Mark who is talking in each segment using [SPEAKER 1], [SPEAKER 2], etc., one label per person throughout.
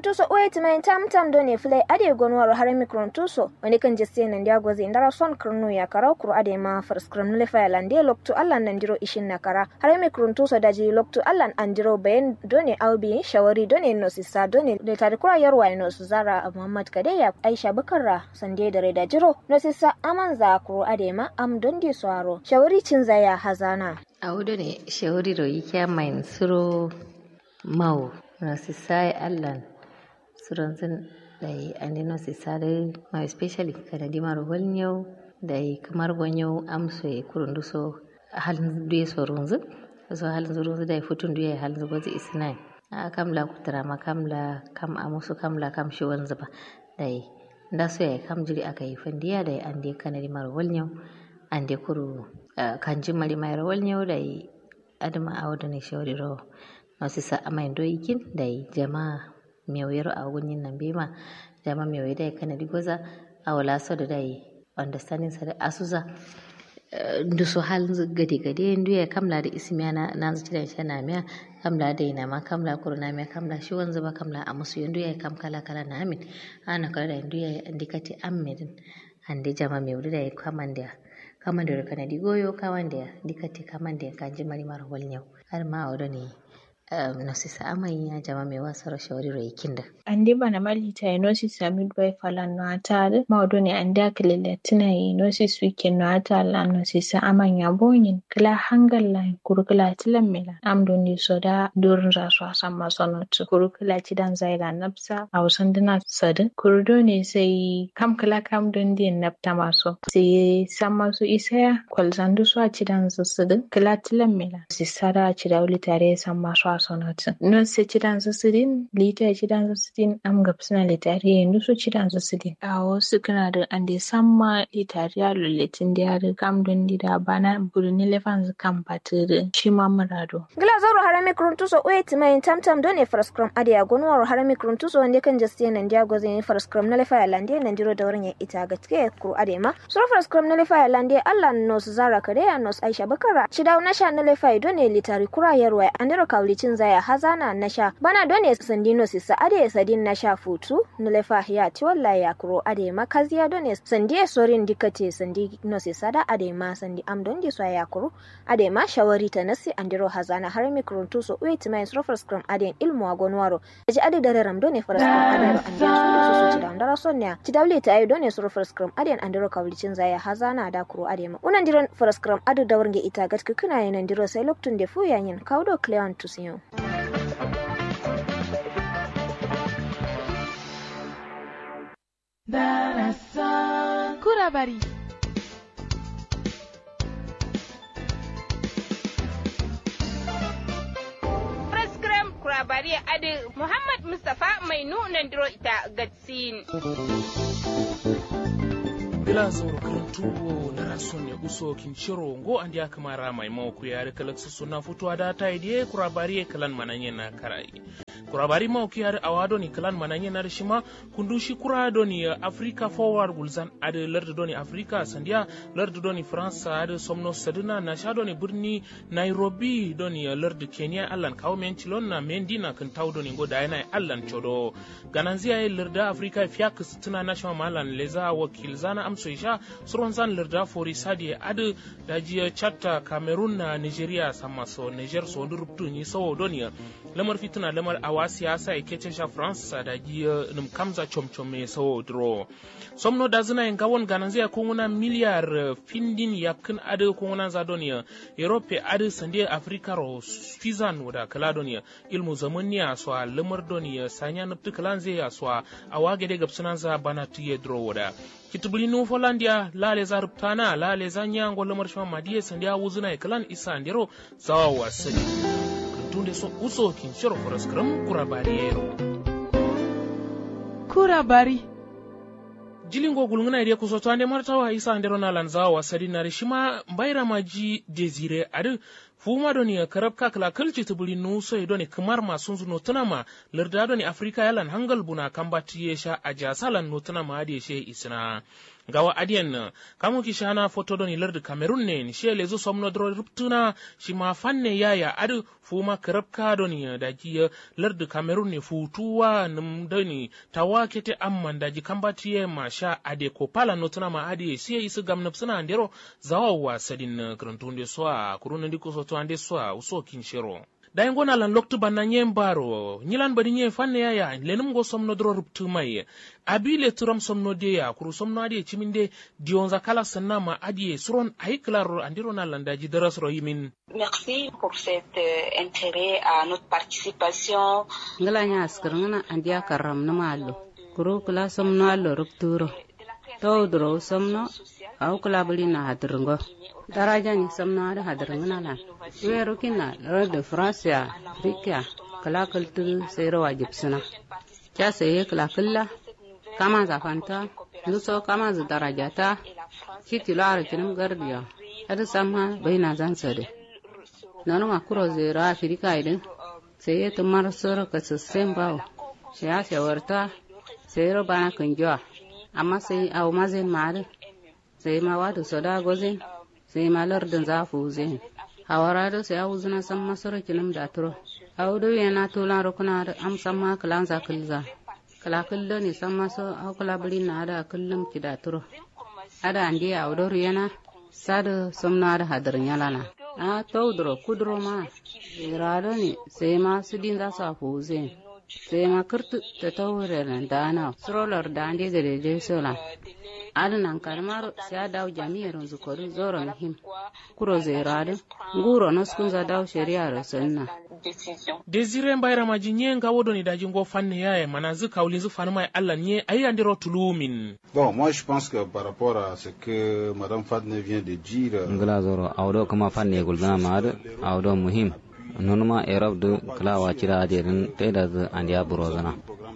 [SPEAKER 1] tuso oye timayin tam tam do ne filai ade gonwaro har mikron tuso wani kan jesse nan dia goze ndara son krnu ya kara kuru ade ma first kram nule fa lande loktu allan nan diro ishin na kara har mikron tuso daji loktu allan andiro bayan do ne aubi shawari do ne no sisa do ne da tare kura yarwa no su zara muhammad kadeya aisha bakarra sande da reda jiro no sisa aman za kuru ade ma am don di swaro shawari cin zaya hazana
[SPEAKER 2] a wudu ne shawari ro yike mai suro mau no sisa allan suron sun da yi andino sisa da ma especially kada di maro walnyau da yi kamar gonyau amso ya kurundu so halin duye so runzu so halin runzu da yi futun duye halin zuba zai isnai a kamla kutara ma kamla kam amusu kamla kam shi wanzu ba da yi da so ya kam jiri aka yi fandiya da yi an dai kanadi maro walnyau an dai kuru kan ji mari mai rawal nyau da yi adama a wadda ne shawari rawa masu sa amai doikin da yi jama'a mewero a gunyin nan bema jama mewe da kanadi goza a wala so da dai understanding sa da asuza ndu so hal gade gade ndu ya kamla da ismiya na na zuci da shi na miya kamla da ina ma kamla kurna miya kamla shi wanzu ba kamla a musu ndu ya kam kala kala na amin ana kala da ndu ya indikati amedin ande jama mewe da ya kamanda kamanda kanadi goyo kawanda dikati kamanda kanji mari mara walnyau har ma a ne nosisa amai ya jama mai wasar shawariro ikinda
[SPEAKER 3] ande bana malita enosis ya midwife ala no atare maudo ne ande akilele tina enosis wiki no atale anosisa aman ya bonyin kila hangal la kurukula tilan mela amdo ni soda durin rasu asan masonotu kurukula cidan zaira napsa a wasan dina sadin kurudo ne sai kam kila kam don din napta maso sai san masu isaya kwalzandu su a cidan zasadin kila tilan mela sisara a cidawuli tare san masu sonotin non se cidan zasirin lita cidan zasirin am gapsina litari yendu so cidan zasirin a wasu kana da ande samma litari a lulletin da yare kam don dida bana burni lefan kan patiri shi ma murado
[SPEAKER 1] gila zoro harami kuruntuso oye timayin tamtam done faraskram adiya gonwaro harami kuruntuso wande kan jastiya nan dia goze ne faraskram na lefa lande nan diro da wurin ya ita ga tike kuru adema suro faraskram na lefa lande allah nos zara kare ya nos aisha bakara shida na sha na lefa done litari kura yarwa andiro kawli cin zaya hazana na sha bana done sandino sisa ade sadin na sha futu nulefa ya ti walla ya kuro ade ma kaziya done sandie sorin dikate sandi no sisa da ade ma sandi am don di ya kuro ade ma shawari ta nasi andiro hazana har mi kuruntu so wait mai srofar scrum ade ilmu agonwaro aji ade dare ram done fara scrum ade ro ande so so ci da ndara sonnya ci dawle ta ayi done srofar scrum ade andiro kawlicin zaya hazana da kuro ade ma unan diron fara scrum ade da warnge ita gat kukuna yanan diro sai loktun de fu yanyin kawdo cleon tusiyo
[SPEAKER 4] Darasan Kurabari. Prescribe Kurabari Adi Muhammad Mustapha mai nunan diro ita gatsin.
[SPEAKER 5] bila zauro karantuwo na rason ya uso kinchiro ngo andi akamara mai mawku yare kalaksu suna futuwa da ta idiye kurabari kalan mananye na karai kurabari mawku yare awado ni kalan mananye na rishima kundushi kurado ni africa forward gulzan ade lardu doni africa sandiya lardu doni france ade somno saduna na sha doni birni nairobi doni lardu kenya allan kawo men cilon na mendina kan taw doni ngo da yana allan chodo gananziya ye larda africa fiyak tuna national malan leza wakil zana amso isha suron zan larda fori sadi ade dajiya chatta cameroon na nigeria sama so niger so ndu rubtu ni sawo doni lamar fituna lamar awa siyasa e kece sha france da jiya num kamza chomchom me sawo dro somno da zina en gawon gananziya ko ngona miliyar findin yakin ade ko ngona za doni europe ade sande africa ro fizan wada kala doni ilmu zamaniya so lamar doni sanya nuptu kalanze ya so awage de gapsunan za bana tuye dro wada kitubuli nu folandia lale za ruptana lale za nyango lamar shama madiye sandia wuzuna e kalan isa ndero zawa wasani tunde so uso kin shiro foras kram kura bariyero
[SPEAKER 4] Kura bari.
[SPEAKER 5] jilingo gulngana ide kusoto ande martawa isa ndero na lan zawa wasadi na rishima mbaira maji desire adu fuma doni karab ka kala kalci tubuli nuso doni kamar masun zuno tunama larda doni afrika yalan hangal buna kambati yesha a jasalan no tunama adi she isna gawa adiyan na kamu ki shana foto doni lardi cameroon ne ni she lezu somno dro ruptuna shi ma fanne yaya adu fuma karab ka doni da ki lardi cameroon ne futuwa num doni tawa kete amman da ji kambati ye ma sha ade ko pala no tunama adi she isu gamnap suna andero zawawa sadin gruntunde soa kuruna ndiko soto ande soa uso kinshero dayi ngona lan loktu banna nye mbaro nyilan badi nye fanne yaya lenum go somno dro ruptu mai abi le turam somno de ya kuru somno adi chiminde dionza kala sanna ma adi suron ay klaro andiro na landaji daras ro yimin
[SPEAKER 6] Merci pour cet euh, intérêt à notre participation.
[SPEAKER 7] ngala nya askar ngana andiya karam na malo kuro kula somno allo rupturo to dro somno au kula bali na hadrungo daraja ni somno ada hadrungana lan wero kina ro de france ya afrika kala kultu sero wajib suna cha sai kala kulla kama zafanta luso kama za darajata kiti lara kinum gardiya ada sama baina zan sade nanu ma kuro zero afrika idin sai ya tumar soro ka sassan bawo shi ya shawarta sai ro bana kan jiwa amma sai au mazin mare sai ma wadu soda gozin sai ma lardin zafu zin hawara da sai au zuna san masoro kinum da turo au do yana tulan rukuna da am san ma kalan za kulza kala kullo ne san maso au kala buri na da kullum ki da turo ada andi au do yana sada somna da hadarin yalana a tawdro kudro ma irado ne sai ma su din za su fuze sai ma kirtu ta tawure nan dana srolar da ande da de sola adnan karmaro sai daw jami'ar zukori zoro muhim kuro zai rado nguro naskun za daw shari'a sunna
[SPEAKER 5] desire mbayra maji nye nga wodoni daji ngo fanne yaye mana zu kawlin zu fanu mai allah nye ayi andiro tulumin
[SPEAKER 8] Bon, moi je pense que par rapport à ce que Madame Fadne vient de dire, euh,
[SPEAKER 9] ngala zoro awdo kama fanne gulgana maad awdo muhim nonuma erab du kala wachira adirin teda du andiya burozana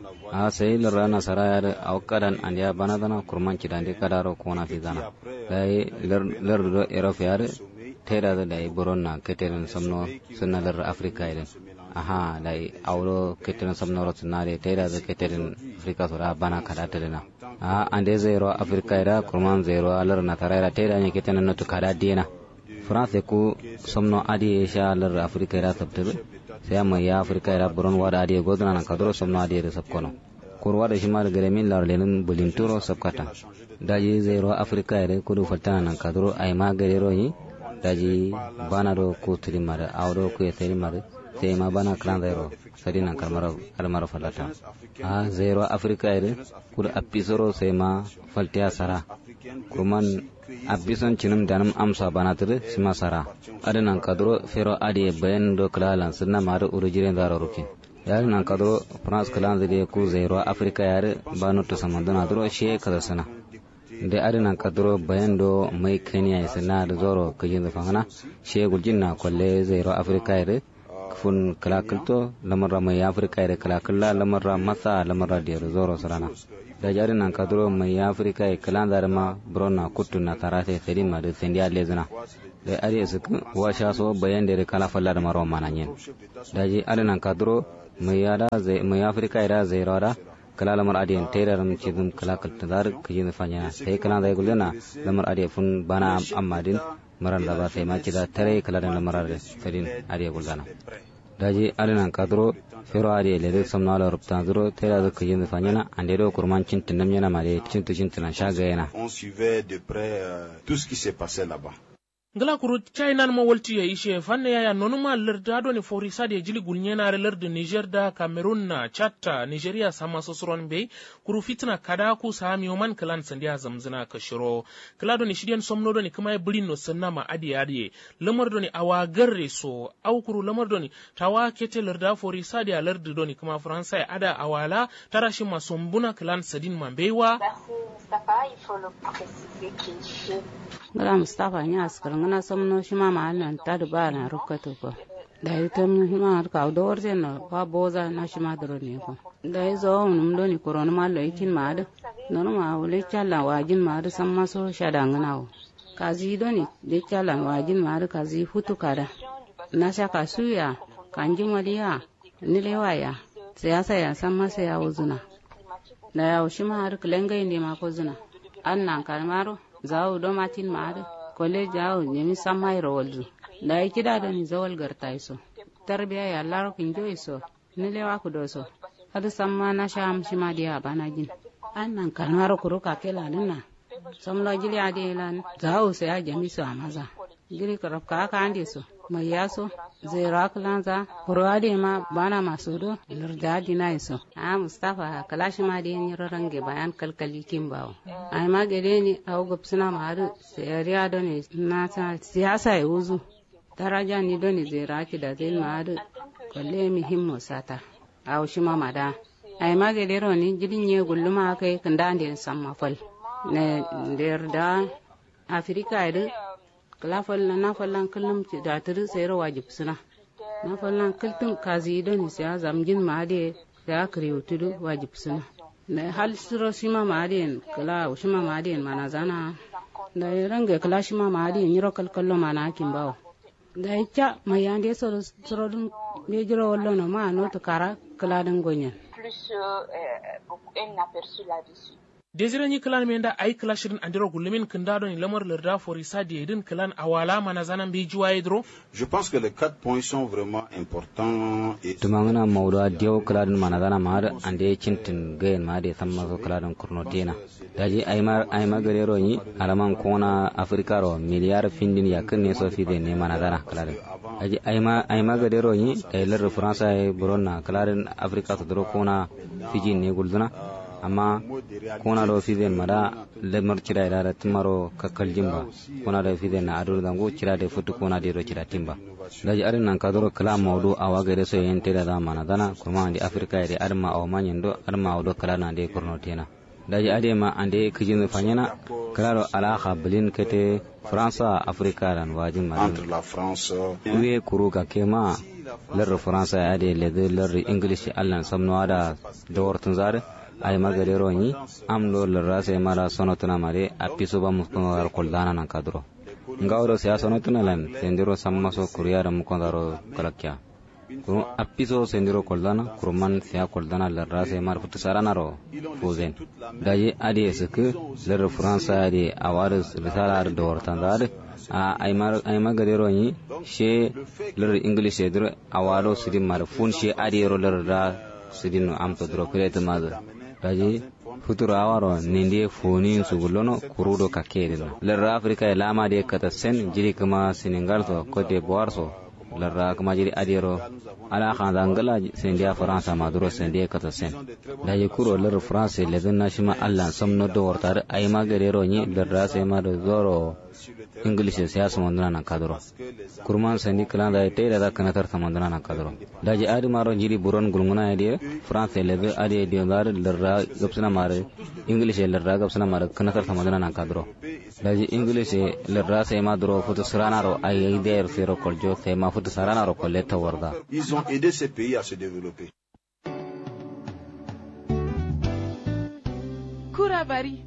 [SPEAKER 9] a sai lura nasara ya da awkadan andiya banadana kurman kidandi kadaro kona fizana dai lar do erab ya da teda du dai buronna keterin somno sunna lar afrika idan aha dai awdo keterin somno ro sunare teda du keterin afrika sura bana kada tedena a ande zero afrika ira kurman zero alar na tarayra teda ne ketenin no kada dina france ku somno adi sha lar afrika ira sabtabe sai amma ya afrika ira buron wada adi godna nan kadro somno adi da sabkono kur wada shi mar gare min lar lenin bulin turo sabkata daji zero afrika ira kudu fatana nan kadro ay ma gare ro yi daji bana do ku tiri mare awdo ku tiri mare sai ma bana kran zero sadi nan kalmar kalmar falata a zero afrika ira kudu apisoro sai ma faltiya sara kurman abison cinum danum amsa banatir sima sara adinan kadro fero adi bayan do klalan sunna mare urujiren daro rukin yar nan kadro france klan zide ku zero afrika yar banu to samandana dro she kada sana de adinan kadro bayan do mai kenya sunna da zoro kajin da fangana she guljinna kolle zero afrika yar fun kalakalto lamarra mai afrika yar kalakalla lamarra masa lamarra da zoro sarana da jari nan kadro mai afrika e kalan dar ma brona kuttu na tarate tedi ma de sendia lezna da ari su wa sha so bayan da kala falla da maro mananyen da ji ari nan kadro mai yada zai mai afrika ira zai rada kala lamar adiyan tera ram chidum kala kalta dar kijin fanya sai kala da gulena lamar adiya fun bana ammadin maran da ba sai ma kida tare kala da lamar sadin adiya gulgana daji alinan kadro fero ade lede somnalo ruptan zuro tera da kujin fanyana ande do kurman cintin nam yana mare cintu cintina shaga yana
[SPEAKER 8] on suivait de près euh, tout ce qui s'est passé là-bas.
[SPEAKER 5] ngala kuru chainan ma walti ya ishe fanne yaya nonuma larda do ni forisa de jili gulnyenare lardi niger da cameroon na chatta nigeria sama sosoron be kuru fitna kada ku sami oman kalan sandiya zamzina kashiro kala do ni shidiyan somno do ni kuma bulin no sanna ma adi adi lamar do ni awa garre so au kuru lamar do ni tawa kete larda forisa de lardi do ni kuma faransa ya ada awala tarashi masombuna kalan sadin mambewa
[SPEAKER 6] Merci Mustapha, il faut le préciser qu'il fait
[SPEAKER 7] ngala mustafa nya askar ngana somno shima ma nan tadu ba na rukato ko da yi tam hima ka do orje no ba boza na shima dro ne ko da yi zo num do ni koron ma lo itin ma da no ma wule challa wajin ma da san maso shada ngana wo kazi do ni de challa wajin ma da kazi futu kada na shaka suya kanji maliya nilewaya siyasa ya san masa ya wuzuna da ya wushi ma har kulengai ne ma ko zuna an nan kalmaro zawo do matin ma har kole jawo nemi san mai rawalzu da ya kida da ni zawal garta iso tarbiya ya laro kinjo iso nilewa ku do so har san ma na sha amshi ma dia bana jin an nan kalmaro kuru ka kela dinna samlo jili ade lan zawo sai ya jami so amaza jiri karab ka ka ande so mai yaso zai raklanza kurwade ma bana masu do lurda dina iso a mustafa kalashi ma da yin range bayan kalkali kin bawo ai ma gare ni a gupsuna ma har sayariya do ne na ta siyasa ya wuzu daraja ni do ne zai raki da zai ma har kalle muhimmo sata a wushi ma mada ai ma gare ro ni jidin ye gulluma kai kan da ande samma fal ne da afirka ya kala fallan na fallan kullum da tiri sayar wajib suna na fallan kultun kazi don siya zamjin ma de ya kare tudu wajib suna na hal suro shima ma de kala shima ma de mana zana da ranga kala shima ma de nyiro kalkallo mana kin bawo da ya mai yande soro soro dun me jiro wallo no ma no to kara kala dan gonyen
[SPEAKER 6] plus euh, un aperçu là-dessus.
[SPEAKER 5] desire ni clan men da ay clashirin andiro gullumin kinda don lamar larda forisa di edin clan awala mana zanan bi juwa idro
[SPEAKER 8] Je pense que les quatre points sont vraiment importants et
[SPEAKER 9] tumangana mawda diyo kladin managana mar ande cintin gayen ma de samma so kladin kurno tena daji aymar ayma garero ni alaman kona afrika ro miliyar findin yakin ne so fi de ne managana kladin daji ayma ayma garero ni dailar france ay buronna kladin afrika to dro kona fiji ne gulduna amma kona do fiden mada lemar cira ida da timaro kakkal jimba kona do fiden na adu dango cira de futu kona de ro cira timba daji arin nan kadoro kala mawdu awa gare so yente da mana dana kuma andi afrika ide arma aw manyendo arma aw do kala na de korno tena daji ade ma ande kijin fanyana kala do ala khabilin kete france afrika ran wajin ma
[SPEAKER 8] entre la France
[SPEAKER 9] uwe kuru ka kema lar france ade le lar english allan samno ada dawartun zare ay magadero ni am do lra se mara sonotuna mare apiso ba muskono dar koldana nan kadro ngawro se sonotuna lan sendiro sammaso kuriyara mukondaro kalakya kuru apiso sendiro koldana kuruman se koldana lra se mar futu saranaro fuzen daye adi eske ler france adi awaris risalar do wartandar a ay magadero ni she ler english edir awado sidin mar fun she adi ro ler da sidin am to dro krete maza daji futuro awaro nindi foni sugulono kurudo kakede no lerra afrika e lama de kata sen jiri kama senegal to cote d'ivoire so lerra kama jiri adiro ala khanda ngala sendia faransa maduro sendia kata sen daji kuro ler france le na shima allah somno do wortar ay magarero ni lerra se ma do zoro english siyasa mandana nan kadoro kurman sandi klan da te da kana tar samandana nan kadoro daji adi maro jiri buron gulmuna ide france le be adi dio dar lerra gapsana mare english lerra gapsana mare kana tar samandana nan kadoro daji english lerra se ma dro futu sarana ro ay ay der sero koljo se ma futu sarana ro kolle tawarda
[SPEAKER 8] ils ont aidé ces pays à se développer
[SPEAKER 4] kurabari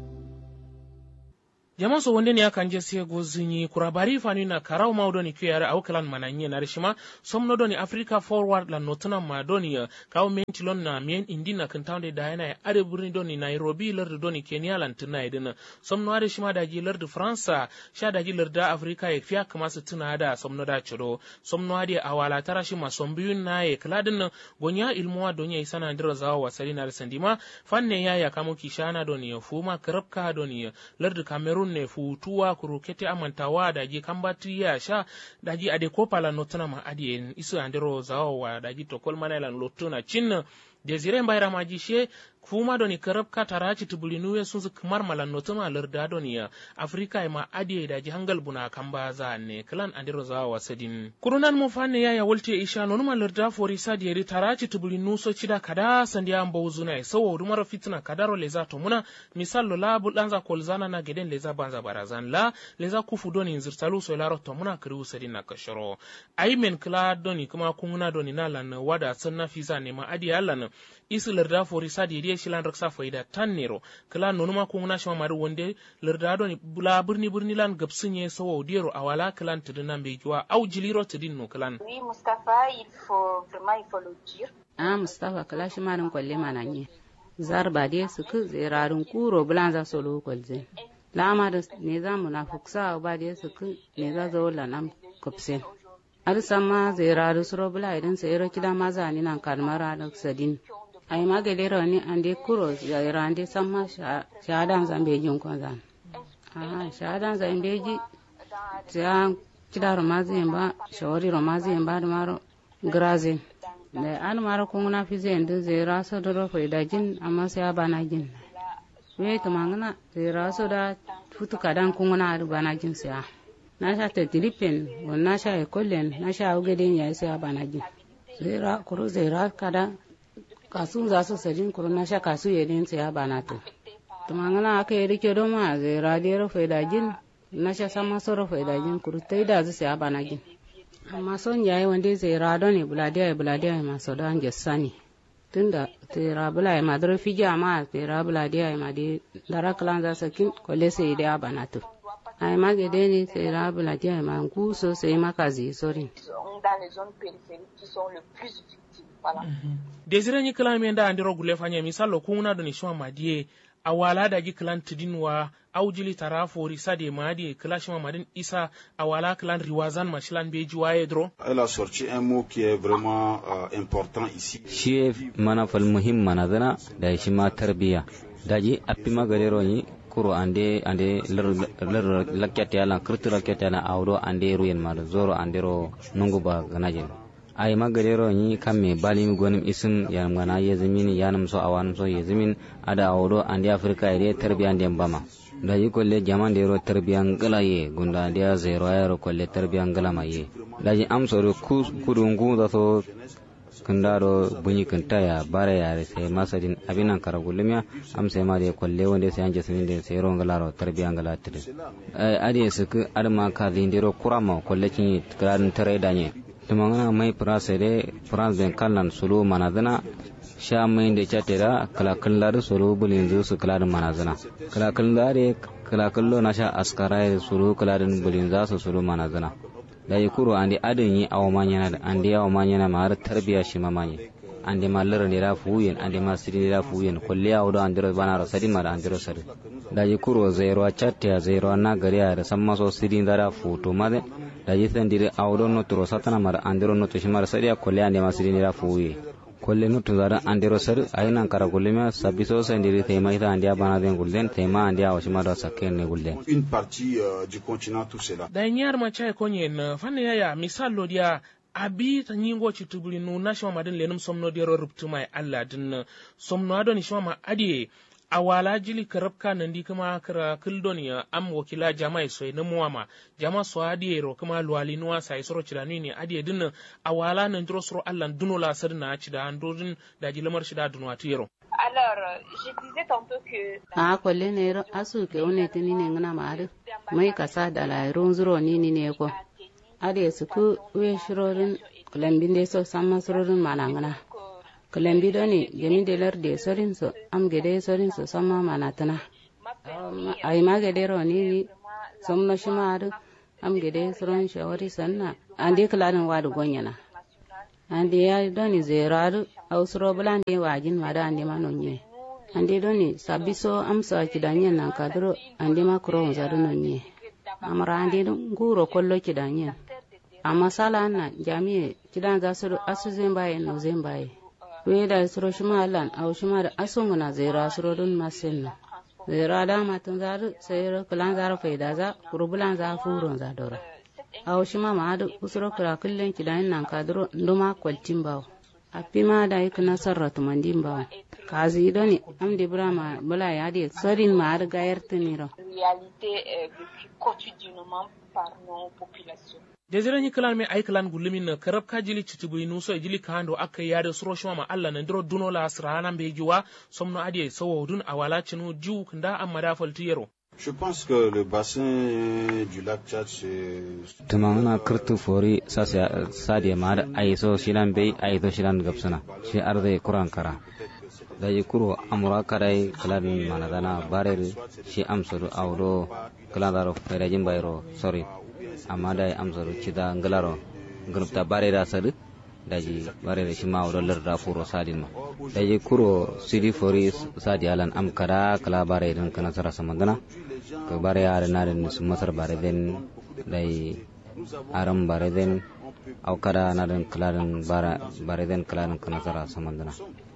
[SPEAKER 5] jaman so wonde ni akan je se go zinyi kurabari fani na karau ma doni ku yare au kalan mananye na rishima somno doni africa forward la notuna ma doni kawo menti lon na mien indi na kan tawde da yana are burni doni nairobi lar doni kenya lan tuna idina somno are shima da ji lar faransa sha da ji lar da africa ya fiya kama su tuna da somno da ciro somno ade awala tara shi ma sombiyun na ye kladin gonya ilmuwa donya isana ndira zawa wasali na sandima fanne ya ya kamo kishana doni fuma karabka doni lar cameroon ne futuwa kurukete amantawa daji kambati ya sha daji ade kopala notuna ma adi isu andero zawa daji to kolmana lan lotuna cin desire mbayra maji she kuma doni karab ka taraci tubulinuwe sun su kamar malan notuma larda doni ya afrika ma adi daji hangal buna kamba za ne klan andero zawa wasadin kurunan mu fanne ya ya wolte isha nonuma larda fori sadi yeri taraci tubulinu so cida kada sandiya mbawzuna sawo dumar fitna kadaro leza to muna misal lo labu danza kolzana na geden leza banza barazan la leza kufu doni zirtalu so laro to muna kiri usadin na kashoro ai men kla doni kuma kunguna doni na lan wada sanna fisa ne ma adi alan isi larda fori sa de de shilan raksa faida tan nero kala nonuma ko nguna shama mari wonde larda do ni bula birni birni lan gabsinye sawo dero awala kalan tidina be juwa au jiliro tidin no kalan
[SPEAKER 6] Oui, Mustapha, il faut vraiment, il faut le dire.
[SPEAKER 7] a mustafa kala shi marin kwalle mana nye zar ba de su ku zirarin kuro bulan za solo kwalze lama da ne za mu na fuksa ba de su ku ne za zo la nam kupsen ar sama ziraru suro bula idan sai ro kida ma za ni nan kalmara da sadin ai ma ga dero ni ande kuro zira ande sama shahadan zambe jin kon zan a shahadan zambe ji ta kida ro ma zin ba shawari ro ma zin ba da maro grazin da an mara kun na fi zai da zai raso da rufe da jin amma sai ya bana jin we to mangana zai raso da futu kadan kun na da bana jin sai na sha ta dilipen won na sha e kollen na sha uge din ya sai ya bana jin zai ra kuro zai ra kada kasu za su sajin kuro na sha kasu ya din sai ya bana to to mangana aka yi rike don ma zai ra da rufe da jin na sha sama so rufe da jin kuro tai da sai ya bana jin amma son yayi wanda zai rado ne buladiya buladiya ma so da anje sani tunda tera bula ma dro fija ma tera buladiya ma de dara klan za sakin kole sai da banato ai ma gede ne tera buladiya ma ku so sai ma kazi sori
[SPEAKER 6] Dans les zones périphériques qui sont le plus victimes. Voilà.
[SPEAKER 5] desire ni kala mi nda andiro gule fanya misalo kuna do ni shwa madie awala da gi klan tidin wa aujili tara fori sade madi kala shima madin isa awala klan riwazan mashilan beji waye dro
[SPEAKER 8] Elle a sorti un mot qui est vraiment euh, important ici.
[SPEAKER 9] shi mana fal muhim mana zana da shi ma tarbiya daji appi magadero ni kuro ande ande ler ler lakyate ala kirtu lakyate ala awdo ande ruyen ma zoro ande ro nungu ba ganajin ay magadero ni kamme balim gonim isim yanam gana yezmin yanam so awanam so yezmin ada awdo ande afrika ide tarbiya ande bama daji kolle jaman de ro tarbiya ngala ye gunda ande zero ayro kolle tarbiya ngala ma ye daji am so kudu ngu da so kundaro bunyi kunta ya bara ya sai masadin abinan kara gulumiya am sai ma da kwalle wanda sai anje sunin da sai ron galaro tarbiya ngala tire ai ade su ku adma ka lindiro kurama kwalle kin kradin tare da ne tumangana mai prase de france ben kallan sulu manadana sha mai da chatera kala kallar sulu bulin zu su kala manazana kala kallare kala kallo na sha askara sulu kala bulin za su sulu manazana da yi kuro andi adin yi awa manyana da andi awa manyana ma har tarbiya shi ma manye andi ma lara ne da fuyen andi ma siri ne da fuyen kulli ya wudo andiro bana ro sadi ma da andiro sadi da yi kuro zairo chatte ya zairo na gari ya da san maso siri da da futo ma da da yi san dire awdo no turo satana ma da andiro no to shi ma sadi ya kulli andi ma siri ne da fuye kolle nutu zara andiro sar ayina kara gullema sabiso sendiri tema ita andia bana den gulden tema andia washima da sakken ne gulden
[SPEAKER 8] Une partie euh, du continent, tout cela.
[SPEAKER 5] da nyar ma chai konye na fanne ya ya misalo dia abi ta nyingo chitubuli nu na shama madin lenum somno dia ro ruptu mai Allah din somno ado ni shama adi awala jili karabka nan di kuma kara kildon ya am wakila jama'i soy na muwama jama so adi ro kuma luwali nuwa sai soro chidani ne adi din awala nan dro soro Allah duno la sarna chida andodin da jilamar shida dunwa tiro
[SPEAKER 6] Alors, euh, je disais tantôt que
[SPEAKER 7] a kwalle ne ro asu ke one tini ne ngana ma adu mai kasa da la ron zuro ni ni ne ko ade su ku we shirorin kulambin de so samma surorin mana ngana kulambi do ni jami de lar de sorin so am gede sorin so samma mana tana ay ma gede ro ni ni somno shima adu am gede soron shawari sanna ande kalanin wadu gonyana ande ya doni zeradu au suro bulande wajin mada ande ma nonye ande doni sabiso amsa kidanyen nan kadro ande ma kuro zadu nonye amara ande nguro kollo kidanyen amma sala na jami'e kidan za su asu zembaye no zembaye weda suro shima alan au shima da asungu na zera suro dun masin zera da matan zaru sayro kulan zaru faida za kurubulan za furon za dora aw shima ma adu usuro kura kullen kidan nan kadro nduma kwaltin bawo appi ma da yake nasarra tumandin bawo kazi doni am de brama bala ya de sorin ma adu gayar tuniro
[SPEAKER 6] réalité euh, vécue quotidiennement par nos populations.
[SPEAKER 5] desire ni kalan me ay kalan gullumin na karab ka jili chitubu inu so jili kando aka yade suro shuma ma Allah na ndiro duno la asrana be jiwa somno adi sawo dun awala chinu jiu kanda amma da faltiyero
[SPEAKER 8] Je pense que le bassin du lac Tchad, c'est...
[SPEAKER 9] tumangana kirtu fori sasa sadiya ma da aiso shilan bai aiso shilan gabsana shi arde kuran kara da yi kuro amura kadai kaladin manadana barer shi amsuru audo kaladaro fairajin bayro sorry amma da yi amsuru cida ngalaro grupta barera sadu da ji barera shi ma audo larda furo sadin ma da yi kuro sidi fori sadi alan am kada kala barerin kana sara samandana ka bare yare na den su masar bare den dai aram bare den au kada na den kladen bara bare den kladen kana sara samandana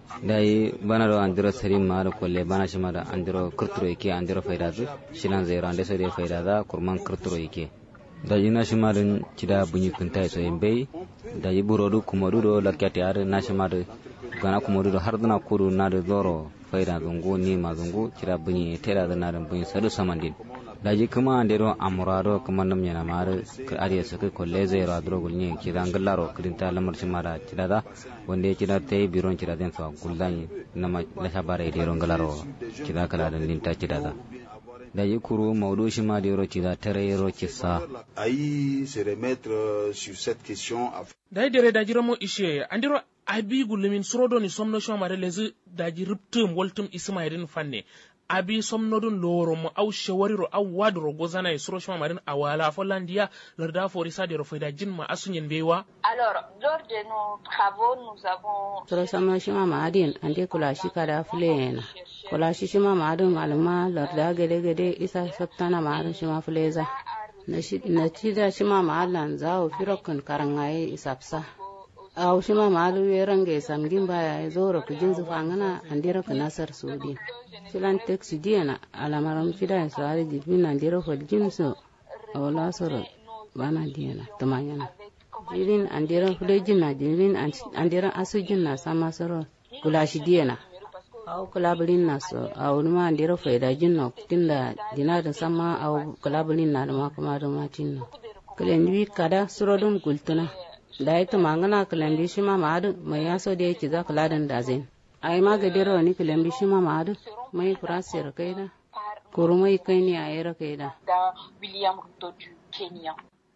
[SPEAKER 9] dai bana do andiro serim ma do kolle bana shima da andiro kurturo yake andiro faida zu shilan zero ande so de faida da kurman kurturo yake da ina shima den cida bunyi kunta so yembe da yi burodu kumodu do lakyati ar na shima da gana kumodu do har dana kudu na da zoro faida zungu ni ma zungu cida bunyi tera da na da bunyi sadu samandin daji kuma andero amurado kuma nam yana mare ka ariya saka kolle zai ra dro gulni ki dan gallaro kidin ta lamar shi mara kida da wanda kida tai biron kida den fa gullani nama la shabare de ron gallaro kida kala dan din ta kida da daji kuru maudu shi ma de ro kida tare ro kissa
[SPEAKER 8] Aïe se remettre euh, sur cette question. af-
[SPEAKER 5] dai dere daji ramo ishe andiro abi gulumin surodo ni somno shoma mare lezi daji riptum woltum isma irin fanne abi somnodun loro mo aw shawariro aw wadro gozana e suro shoma marin awala folandiya larda fori sade ro fayda jinma asunyen bewa
[SPEAKER 6] Alors, lors de nos travaux, nous avons
[SPEAKER 7] soro sama shima maadin ande kula shi kada fulena kula shi shima maadin maluma larda gede gede isa sabtana maadin shima fuleza na shi na cida shima maalan zawo firokun karangaye isapsa aw shima maalu yerange samgin baya ya zoro ku jinsu fangana andira ku nasar sudi filan teksi diana alamaram fida so ari dibin andira fol jinsu awla soro bana diana tamanyana jirin andira fule jinna jirin andira asu jinna sama soro kula shi diana aw kulabulin na so aw numa andira faida jinno tinda dina da sama aw kulabulin na da ma kuma da ma tinno kulen wi kada surodun gultuna da ita mangana kulen bi shi ma madu mai yaso da yake za kuladan da zain ai ma gadiro ni kulen bi shi ma madu mai kurasir kaida kurumai kai ni ayera kaida
[SPEAKER 6] dans William Ruto du Kenya.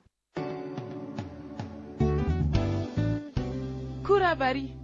[SPEAKER 4] Kurabari.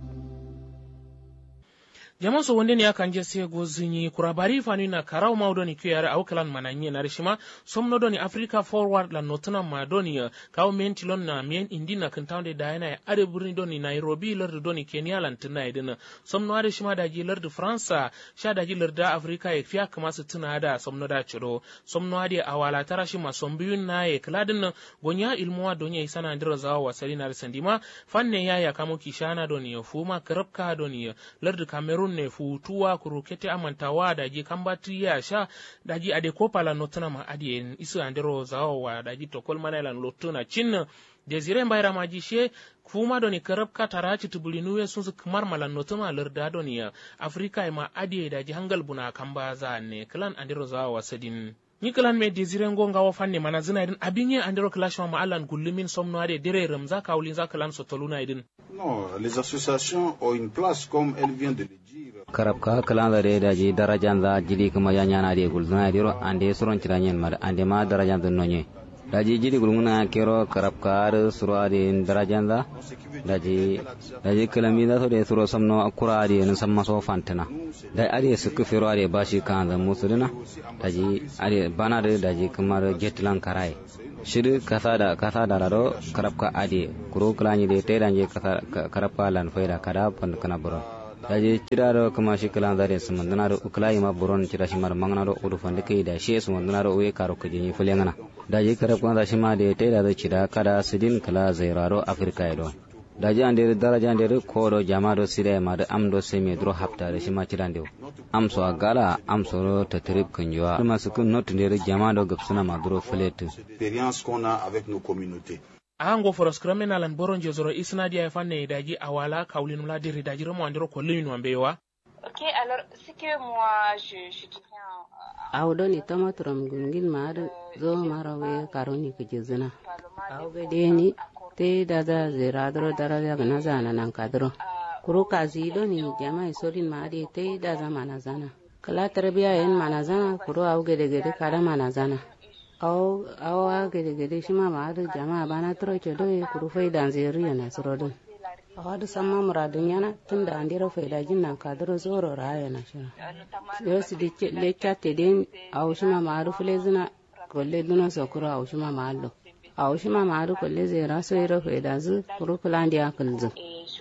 [SPEAKER 5] jaman so wonde ni akan je se go zinyi kurabari fani na karau maudo ni kuyare au kalan mananye na rishima somno doni africa forward la notuna ma doni uh, kawo menti lon na mien indi na kantawde da yana ya are burni doni nairobi lardu doni kenya lan tuna idina somno are shima da ji lardu faransa sha da ji larda africa ya fiya kama su tuna da somno da ciro somno ade awala tara shima sombiyun na ya kladin gonya ilmuwa donya isana ndira zawa wasali na risandima fanne ya ya kamo kishana doni ya fuma karabka doni ya lardu cameroon ne futuwa kurukete amantawa daji kambati ya sha daji ade kopala notana ma adi en isu andero zawo wa daji tokol manalan lotuna cin desire mbayra maji she fuma doni karab ka taraci tubulinuwe sun su kamar malan notuma larda doni ya afrika e ma adi daji hangal buna kamba za ne klan andero zawo wasadin ni kalan me desire ngo ngawo fanne mana zina idin abinye andero clash ma alan gullumin somno ade dire ramza kawlin za kalan sotoluna idin
[SPEAKER 8] Non, les associations ont une place comme elle vient de le dire.
[SPEAKER 9] karab ka kalanda de daji darajan za jili kuma ya nyana de gulzuna diro ande suron tiranyen mar ande ma darajan dun nonye daji jili gulnguna kero karab ka ar suro de darajan za daji daji kalami da so de suro samno akura de nan samma so fantana da ade suku fero ade bashi kan da musulina daji ade bana de daji kamar jetlan karai shiri kasa da kasa da rado karabka ade kuro klani de te danje kasa karabka lan faida kada pan kana buron daje ciraro kama shi kalan zare sumandana do uklai ma buron cira shi mar mangana do udu fande kai da shi sumandana do we karo kujini fulengana daje karabka da shi ma de te da cira kada sidin kala zairaro afrika do daji ande daraja ande ko do jama do sire ma da am do semi dro hafta da shi ma cirande am so agala am so ro tatrib kunjwa kuma su kun not ande jama do gapsuna ma dro fletu
[SPEAKER 8] L'expérience qu'on a avec nos communautés.
[SPEAKER 5] ango foros krame nalan boron jezoro isna dia fanne daji awala kawlin la diri daji ramo andiro ko lewin wambewa
[SPEAKER 6] Ok, alors, ce que moi, je, je dirais en-
[SPEAKER 7] awdo ni tomatorom gungin maadu zo marawe karoni kujizina awbe deni te dada ziradro daraja gana zana nan kadro kuru kazi do ni jama isolin maadi te dada mana zana kala tarbiya yin mana zana kuro au gede gede kada mana zana au au a gede gede shi ma ma adu jama'a bana tro ke do kuro fai dan zeri yana surodin a wadu samma muradin yana tun da andira fai da jin nan kadaro zoro ra yana shi yo si de le chatte den au shi ma ma adu fule zina kolle duna so kuro au shi ma ma allo au shi ma ma adu kolle zera so ira fai da zu kuro kulandi akalzu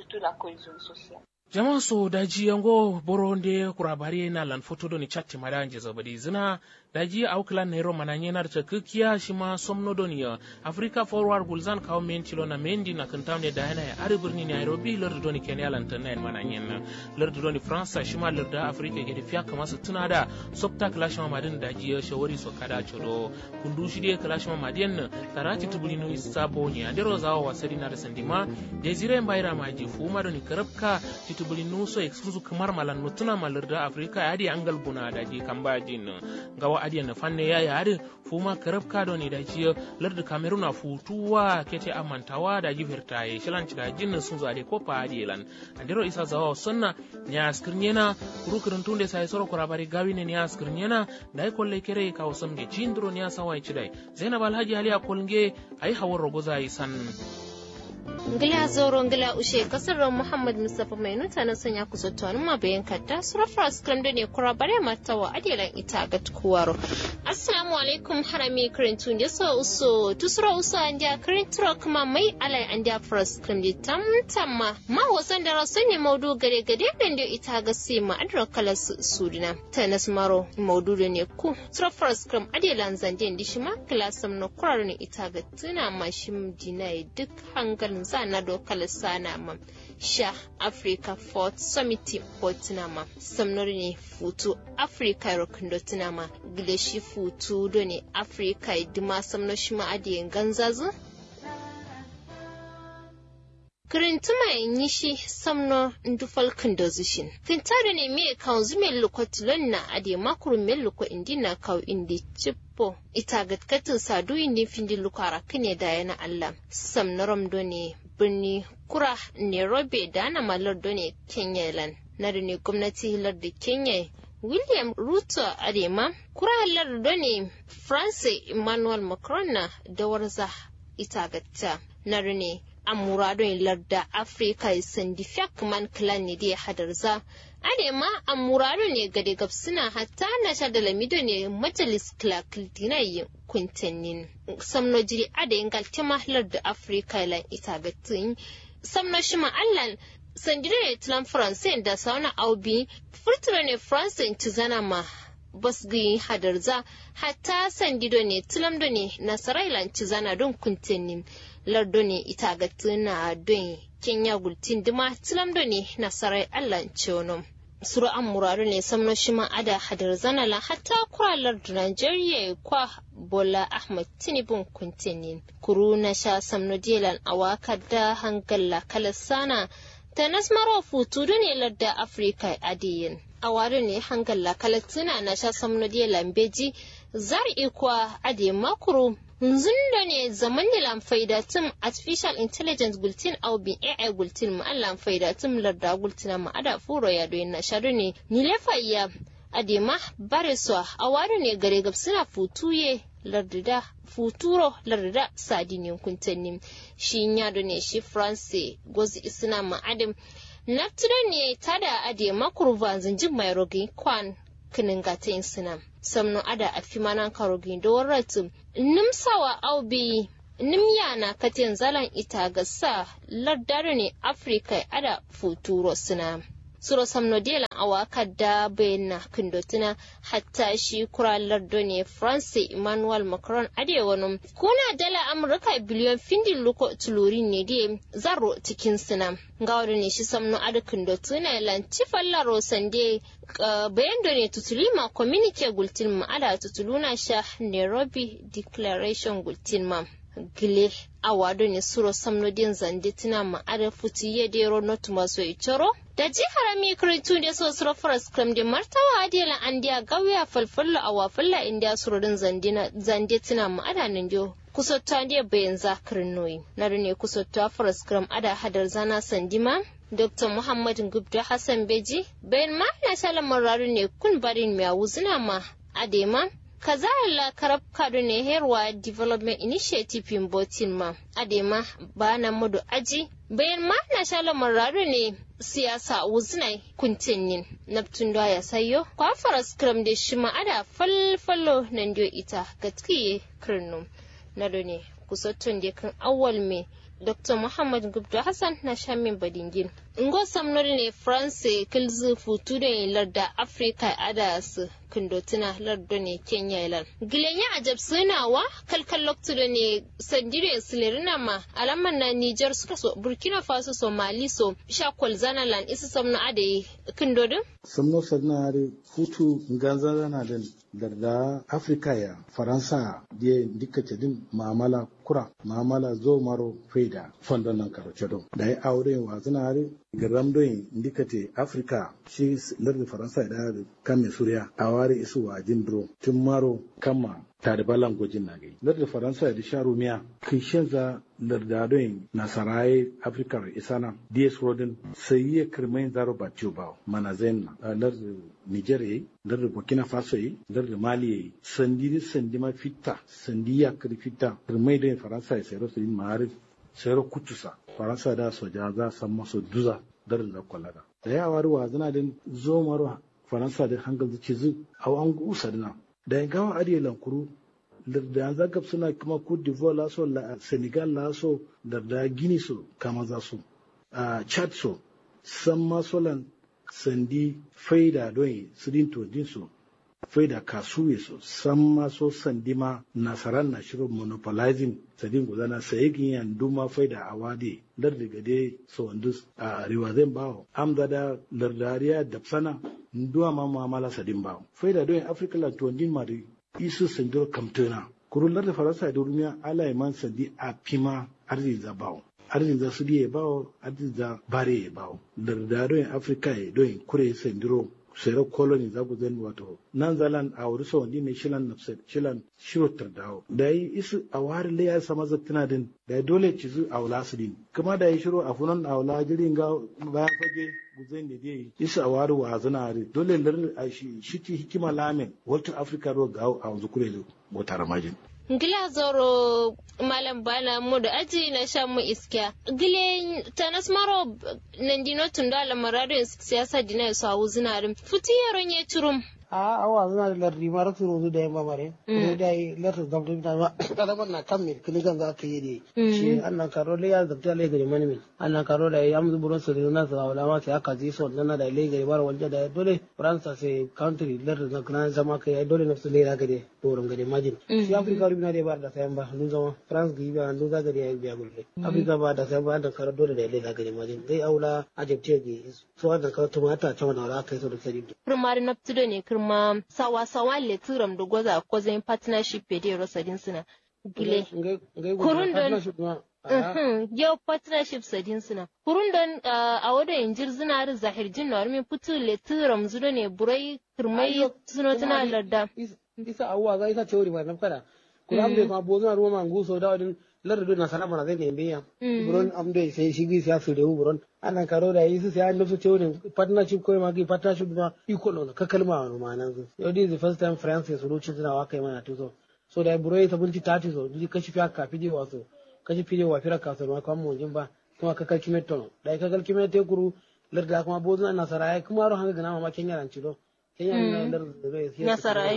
[SPEAKER 5] jama so daji yango boronde kurabari na lan foto doni chatti madanje zabadi zina daji auklan nairo mananye na ta kikiya shi ma somno doni ya africa forward gulzan kawo men tilo na mendi na kantamne da yana ya ari birni nairobi lardu doni kenya lan tan na mananye na lardu doni france shi ma lardu africa ke da fiya kama su tuna da sopta clash ma madin daji ya shawari so kada chodo kundu shi de clash ma madin na tarati tubuli no isabo ni andero zawo wasari na da sandima desire mbaira maji fuma doni karabka titubuli nuso exclusive kamar malan mutuna malarda afrika yadi angal buna da ji kamba jin gawa adi na fanne ya yadi fuma karab kado ne da ji larda cameroon a futuwa kete amantawa da ji firtaye shilan cika jin sun zade ko pa adi lan andero isa zawa sunna nya skirnyena kurukurin tunde sai soro kurabari gawi ne nya skirnyena dai kolle kere ka wasamge jindro nya sawai cidai zainab alhaji ali akolnge ai hawar rogoza isan
[SPEAKER 10] ngila zoro ngila ushe kasar muhammad mustapha mai nuta na sanya ku zottonin ma bayan kadda surafar skram da ne kura bare matawa adilan ita ga tukuwaro assalamu alaikum harami kirintu da so uso tusura uso an dia kirinturo kuma mai alai an dia fara skram da tamtamma ma wasan da rasu ne maudu gare gade dan da ita ga sai ma adra kala sudina ta nasmaro maudu da ne ku surafar skram adilan zanden dishima kilasam na kurar ne ita ga tuna mashim dinai duk hangalin za na dokar sana ma sha africa fort summit botina ma samnori ne futu africa rokindo tina ma gileshi futu do ne africa idima samno shi ma adiyin ganzazu kirintuma yi shi samno ndufal kindozishin kintare ne me kan zume lokotilon na ade makuru me loko indi na kau indi chippo ita gatkatin sadu indi findi lukara kine da yana allah samnarom do ne birni kura nairobi da na malar do ne kenya lan na da ne gwamnati hilar da kenya william ruto adema kura halar do ne france emmanuel macron na da warza ita gatta na da ne amuradun larda afirka sandi fiyak man clan ne da hadarza ade ma amurado ne gade gabsuna hatta na sha da lamido ne majalis clark dinayi kuntannin samno jiri ade ingal tema larda afirka lan ita gatin samno shima allan sandire ne tilan france da sauna aubi furtura ne france ci zana ma basgi hadarza hatta sandido ne tilamdo ne nasarailan ci zana don kuntannin lardo ne ita ga tuna don kenya gultin dima tilamdo ne nasarai allah cewono suru an muradu ne samno shima ada hadar zanala hatta kura lardo nigeria kwa bola ahmad tinibun kuntinin kuru na sha samno delan awaka da hangalla kalasana ta nasmaro futu ne larda afirka adiyin a wari ne hangalla kalatina na sha samno delan beji zar ikwa ade makuru Nzundo ne zaman da lamfaida tum artificial intelligence gultin au bin AI gultin ma an lamfaida tum larda gultina ma ada furo ya doyin na sharu ne ni lefa iya adema bare so a wari ne gare gab suna futuye lardida futuro lardida sadinin kuntanni shi ya ne shi france gozi isna ma adam naftira ne tada adema kurva zanjin mai rogin kwan kinin gata sina samno ada a fi manan karogin da warratum nimsawa aubi nimya na katin zalan ita ga sa lardare ne afirka ada futuro suna suro samno delan awaka da bayana kindotina hatta shi kura lardo ne france emmanuel macron ade wani kuna dala amurka biliyon findin luko tulurin ne de zaro cikin suna ga ne shi samno ada kindotina lanci fallaro sande bayan da ne tutulima communique gultin ma ada tutuluna sha nairobi declaration gultin ma gile awado ne suro samnodin zande tina ma ada futi ye dero not maso ichoro da ji harami kritu da so suro faras kram de martawa adela andiya gawiya falfalla awa falla india suro din zandina zande tina ma ada nan dio kusotta ndiye bayan zakirin noyi na ne kusotta faras kram ada hadar zana sandima Dr. Muhammad Gubdo Hassan Beji bayan ma na shala mararu ne kun barin mai wuzina ma adema kaza la karab kadu ne herwa development initiative in botin ma adema ba na mudu aji bayan ma na shala mararu ne siyasa wuzina kuntinin neptun da ya sayo kwa fara scrum da shi ma ada falfalo nan dio ita gatkiye kirnum na ne kusottun da kan awwal me Dr. Muhammad Gubdo Hassan na shamin badingin. Ngo samnori ne France kilzu futu da larda Afrika adas kundotina lardo ne Kenya ilan. Gilenya ajab sunawa kalkal loktu da ne sandire silerina ma alaman na Niger suka so Burkina Faso Somali so shakwal zanalan isa samno ade kundodin?
[SPEAKER 11] Samno sanare futu ganza na da darda Afrika ya Faransa da dika din ma'amala kura ma'amala zo maro faida fondon nan karo cedo da ya aure wa zinare garam doyin ndikate Afrika shi lardi Faransa da kame Suriya a ware isu wa jindro tun maro kama tare balan gojin na gai lardi Faransa da sha rumiya kishin za lardadon nasaraye Afrika isana DS Rodin sai ya kirmain zaro ba ba mana zain lardi Niger yayi lardi Burkina Faso yayi lardi Mali yayi sandi sandi ma fitta sandi ya kiri fitta kirmai don Faransa ya sayar su yin ma'arif sayar kutusa Faransa da soja za san masu duza darin da kwallada da yawa ruwa zana din zo maro Faransa da hangal zuci zu a an gusa dina da ya gawa ariya lankuru da yanzu gab suna kuma Cote d'Ivoire laso Senegal laso da da Guinea so kama za su a Chad so san masolan sandi faida don sidin to din so faida kasuwe so san maso sandi ma nasaran na shirin monopolizing sadin gudana sai yan duma faida a wade lar daga dai so wandus a riwazen bawo amda da lardariya da sana nduwa ma mu'amala sadin bawo faida don africa la to din mari isu sandur kamtona kurullar da faransa da rumiya ala man sandi a pima arziki za bawo arziki za su ya bawo arziki za bare ya bawo lardariyan africa ya don kure sandiro sero koloni za ku zan wato nan zalan a wuri sau ne shilan nafsat shilan shirotar dawo da yi isu a wari le ya sama zaktina din da ya dole ci zu a wula su din kuma da ya shiro a funan a wula jirin ga bayan fage guzai ne dai isu a wari wa zana are dole lar a shi shi hikima lamin walter africa ro ga a wanzu kure da botar majin
[SPEAKER 10] Gila zoro malam bana mu da aji na sha mu iskiya. Gile tanas maro nandino tunda la marado siyasa dina su hawu zinarin. Futi yaron ya turum.
[SPEAKER 12] a awa zana da lardi ma rasu rozu da yamma mare ko da yi lardi gamto ta ma kada ban na kan mil kini kan za ka yi da shi annan karo le ya zabta le gari mani min annan karo da ya amzu buron su na sa wala ma sai aka ji so nan da le gari bar wanda da dole faransa sai country lardi na kana zama kai dole na su le ra gari doron gari majin shi afrika rubina da bar da sayan ba nun zama france gi ba nun za gari ya biya gulle afrika ba da sayan ba da karo dole da le ra gari majin dai aula ajabte gi so da karo tumata ta wani ra kai so da sadi
[SPEAKER 10] primary na tudo ne kirma sawa-sawa le turam da gwaza ko zai partnership pe de rosadin suna gile kurun don yau partnership sadin suna kurun don a wada injir zinari zahir jin na min putu le turam zudo ne burai kirmai suno tana larda
[SPEAKER 12] isa awwa za isa teori ba nafkada kula amde ma bozuna ruwa ma nguso da wadin lar do na sana bana zai ne biya buron amde sai shigi siya su da buron ana karo da yi su sai an nufi teori partnership ko ma ki partnership ma iko no ka kalma wa ma nan su yau this is the first time france su ruci suna wa kai mana tuzo so da burai sabunci tati so ji kashi fiya ka fije waso kashi fije wa fira ka so ma kan mu jin ba kuma ka kalkime tono da ka kalkime te kuru lar da kuma bozuna nasara kuma ro hanga gana ma kenya ran cido kenya na lar da
[SPEAKER 10] nasara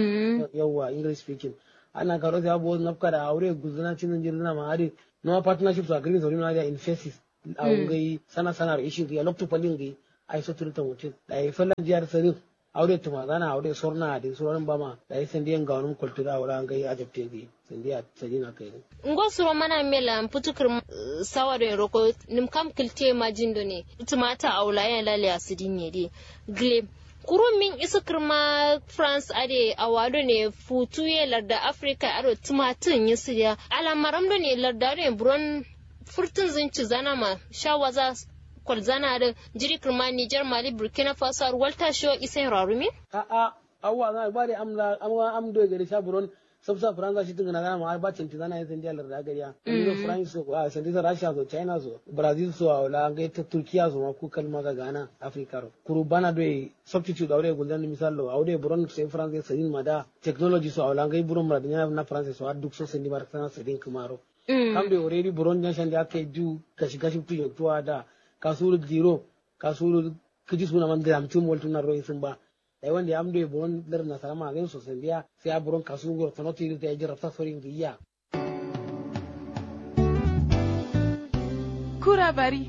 [SPEAKER 12] yawa english speaking ana karo sai abu na da aure guzuna cinin jirna ma hari no partnership agreement so na in faces a ngai sana sana issue ya lokto palin ngai ai so turta mutin da ai fallan jiyar sarin aure tuma zana aure sorna da soran bama da ai sandiyan ga wani kultura aure an gai ajabte ngai sandiya sadina kai
[SPEAKER 10] ngo suro mana mela putukir sawado roko nim kam kilte ma jindo ne tumata aula ya lale asidin ne de gle kurun min isa kirma france ade a wado ne futu ye larda africa ado tumatin yi siya alamaram da ne larda ne buron furtun zinci zana ma shawaza kwal zana da jiri kirma niger mali burkina faso ar walta sho isa rarumi
[SPEAKER 12] a a awwa na ba da amla amwa am do gari sha buron sabsa faransa shi tunga na ma ba cinti zana yin sandiya larda gariya ni france so a sandiya russia so china so brazil so a wala ga ta turkiya so ma ku kalma ga ghana africa ro kuru bana do substitute awre guldan misalo awre buron sai france sai ma da technology so a wala ga buron ma da na france so duk so sandi bar sana sai kumaro kambe already buron jan shandi aka du kashi kashi tu yaktuwa da kasuru zero kasuru kiji suna man da mutum waltu na royin sun ba da wanda ya amdo buron dar na salama ga so sai biya sai a buron kasu gor tono tiri da jira ta sorin giya
[SPEAKER 13] kura bari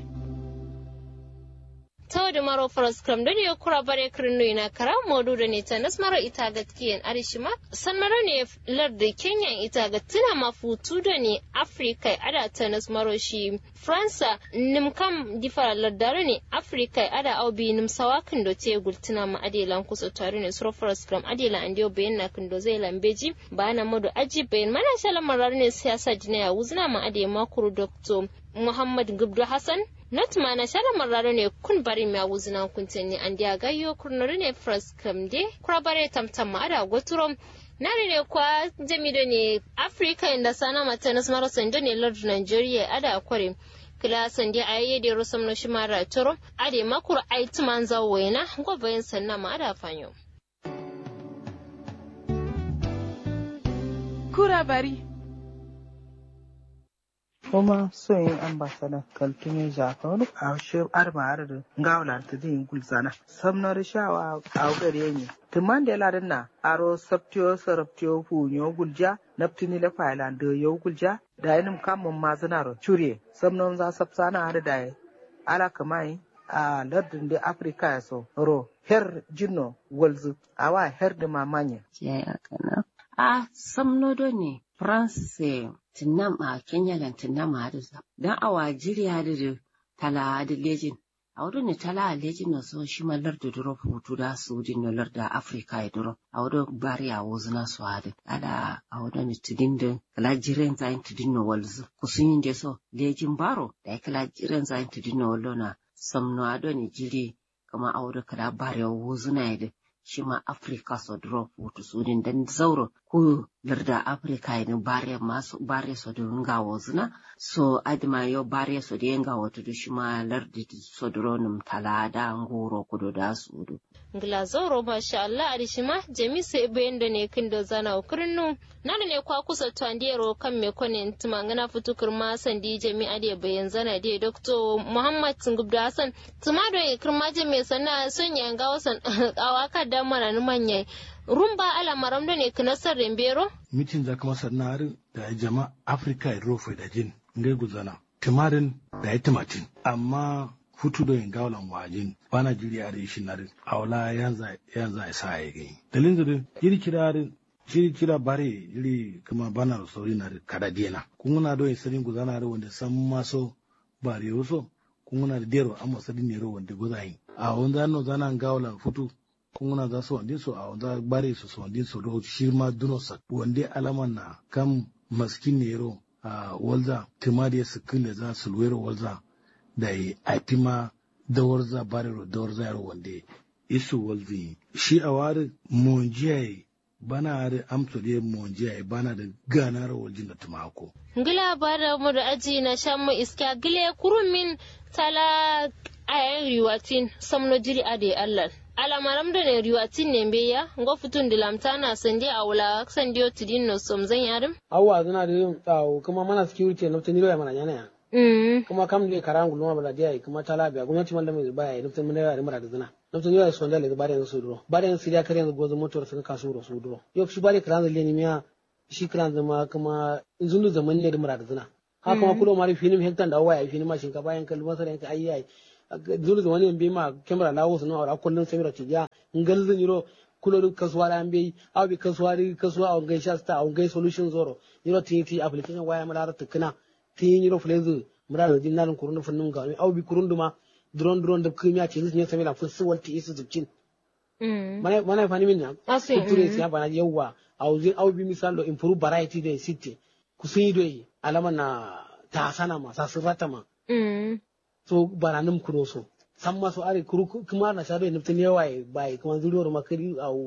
[SPEAKER 10] tawde maro foros kram doni yo kura bare kirno ina kara modu da ne tanas maro ita gatkiyen arishima san maro ne lardi kenya ita gatina mafutu da ne afrika ada tanas maro shi fransa nim kam difara lardare ne afrika ada aubi nim sawakin do te gultina ma adelan kusa tare ne suro foros kram adela andiyo bayan na kindo zai lambeji ba na modu aji bayan mana shala marar ne siyasa jina ya wuzna ma ade makuru dr muhammad gubdu hassan not mana shara marraro ne kun bari mi awuzina kuntenni andi agayyo kurnori ne fras kamde kura bare tamtam ma ada goturo nari ne kwa jamido ne africa inda sana matanas maro sando ne lord nigeria ada kware kila sandi ayye de rosam no shimara toro ade makur aitu manza wena gobayin sanna ma ada fanyo
[SPEAKER 13] kura bari
[SPEAKER 14] kuma son yin ambasada kaltume jakonu a shi arma arda ngawla ta din gulzana samnar shawa a gare ni tuman da ladin na aro sabtiyo sarabtiyo hunyo gulja naftini la failan da yau gulja da yanim kamun mazinaro cure samnon za sabsana har da ala kamai a lardin da afirka ya so ro her jinno walzu awa her da mamanya
[SPEAKER 15] ya kana a samnodo ne france tinnam a kenya dan tinnam a da dan awa jiriya da tala da lejin a wurin ne tala a lejin na so shi mallar da duro hutu da su din na larda afrika ya duro a wurin bari a wozu na su hadu ada a wurin ne tidin da kala jiren zayin tidin na walzu kusun yin da so lejin baro da ya kala jiren zayin tidin na wallo na samno ado ne jiri kama a wurin kala bari a wozu na ya shi ma Afrika so drop wutu sudin dan zauro ku larda Afrika ne bare masu bare so da nga wozuna so adma yo bare so da nga wato da shi ma lardi so dronum talada ngoro kudo da sudu
[SPEAKER 10] ngila zauro masha Allah arishima jami sai bayan da ne kin da zana ukurnu nana ne kwa kusa to andiyero kan me kone tuma ngana futukur ma sandi jami ade bayan zana de Dr. Muhammad Ngubdu Hassan tuma do kirma jami sana son yanga wasan awaka da mana ni manya rumba ala maram da ne kinasar rembero
[SPEAKER 11] mitin za kuma sannan da jama afirka ya rofe da jin ngai guzana timarin da ya timatin amma futu da yin gawalan wajin bana jiri a shi na awla yanza yanza ya sa ya gani dalin da jiri kira jiri kira bare jiri kuma bana sauri na kada diena kun na do yin sarin guzana wanda san maso bare waso kun na da dero amma sadin ne ro wanda guzayin a wanda no zana gawalan futu kunguna za su wandin su a wanda bare su su wandin su do shi ma duno sa wande alaman na kam maskin nero a walza timadiya su kille za su luwero walza da yi aifima dawar za bare ro dawar za yaro wande isu walzi shi a wari monjiyai bana da amsa da monjiyai bana da gana ro waljin da tumako
[SPEAKER 10] ngila bara mu da aji na shan mu iska gile kurumin tala ayan riwatin samno jiri ade allah alamaram da ne riwatin ne beya ngo futun dilamtana sande a wula sandiyo tidin no som zan yarim
[SPEAKER 12] awwa zana da yin tsawo kuma mana security na fitin ya mana yana ya kuma kam da karan gulma bala dia kuma tala biya gwamnati mallam mai baya nufin mun yara mara da zina nufin yara son da le bare yan su duro bare yan siriya kare yanzu gozo motor sun kasu ro su duro yau shi bare karan zalle ne miya shi karan zama kuma zundu zaman ne da mara da zina ha kuma kulo mari finim hektan da waya finim ma shinkafa yan kalma sai yanka ayyai zuru da wani bi ma kamera lawo sun aura kullun samira ci ya ngal zan yiro kulo kasuwa da an bi aw bi kasuwa di kasuwa a ngai shasta a ngai solution zoro yiro ti ti application waya mala ta tukuna ti yiro flezu mura da jinnan kurun funnun ga aw bi kurun duma drone drone da kimiyya ce ne samira fun su walti isu zucin mana mana fani min na ture siya bana yawa aw zin aw bi misalo improve variety da city kusin do alama na ta sana ma sa sirrata ma so baranim kuro so san maso are kuru kuma na shabe nuftin yawa bai kuma zuriwar makari au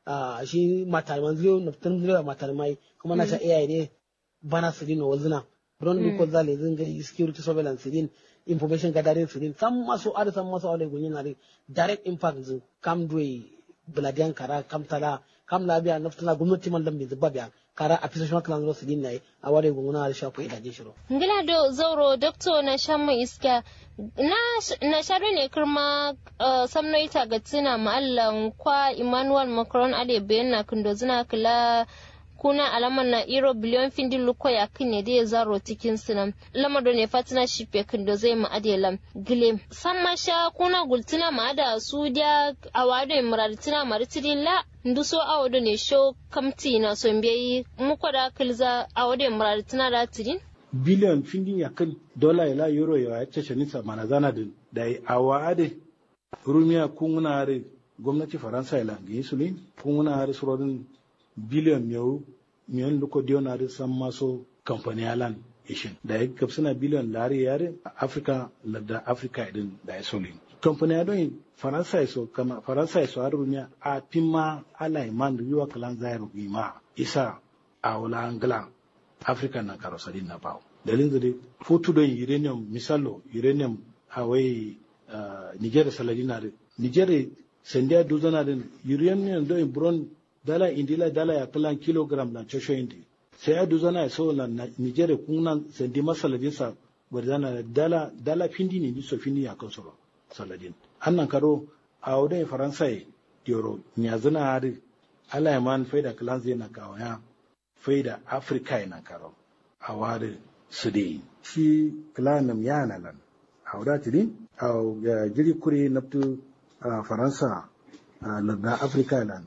[SPEAKER 12] a shi matarman zero na fitan zero matarmai kuma na sha AI ne bana su dino wazina don bi ko zale zin ga security surveillance din information gathering din sam maso ada sam maso ale gunyin na direct impact zin kam doi buladiyan kara kam tala kam labiya naftana gwamnati man lambe zubba biya kara a fisa shima kalan su din nayi a ware gunguna da shafu idaje shiro
[SPEAKER 10] ngila do zauro doctor na shamma iska na na sharu ne kirma uh, samno ita ga tsina ma'allan kwa Emmanuel Macron ade bayan kindo zina kila kuna alamar na iro biliyon findin luko ya kinne da ya zaro cikin sinan lamar da ne fatina shipe kindo zai ma adelam gile san masha kuna gultina ma da su dia awado imraditina maritiri la nduso awodo ne show kamti na son biyayi muko da kilza awodo imraditina da tirin
[SPEAKER 11] biliyan findin ya kan dola ila euro ya cece nisa mana zana da da awa ade rumiya kunguna are gwamnati faransa ila ga insulin kunguna are surodin biliyan miyau miyan luko diyo are san maso kamfani alan ishin da ya gabsina biliyan lari yare a afirka ladda afirka idin da ya solin kamfani ya don faransa ya so kama faransa ya so har rumiya a pima ala iman riwa kalan zairu ima isa a wala angla africa na karosari na bawo dalilin da fotu don uranium misalo uranium hawai uh, niger saladina da niger sendia duzana da uranium don bron dala indila dala ya kalan kilogram na chosho indi sai ya duzana ya so na niger kunan sendi masaladin sa barzana da dala dala findi ne ni so findi ya kan soro saladin annan karo a wadai faransa yoro nyazana hari ala ya man faida kalan zai na kawaya faida afrika yana karo a wari su dai shi kilanam yana lan a wadatiri a jiri kuri naftu a faransa a larda afrika lan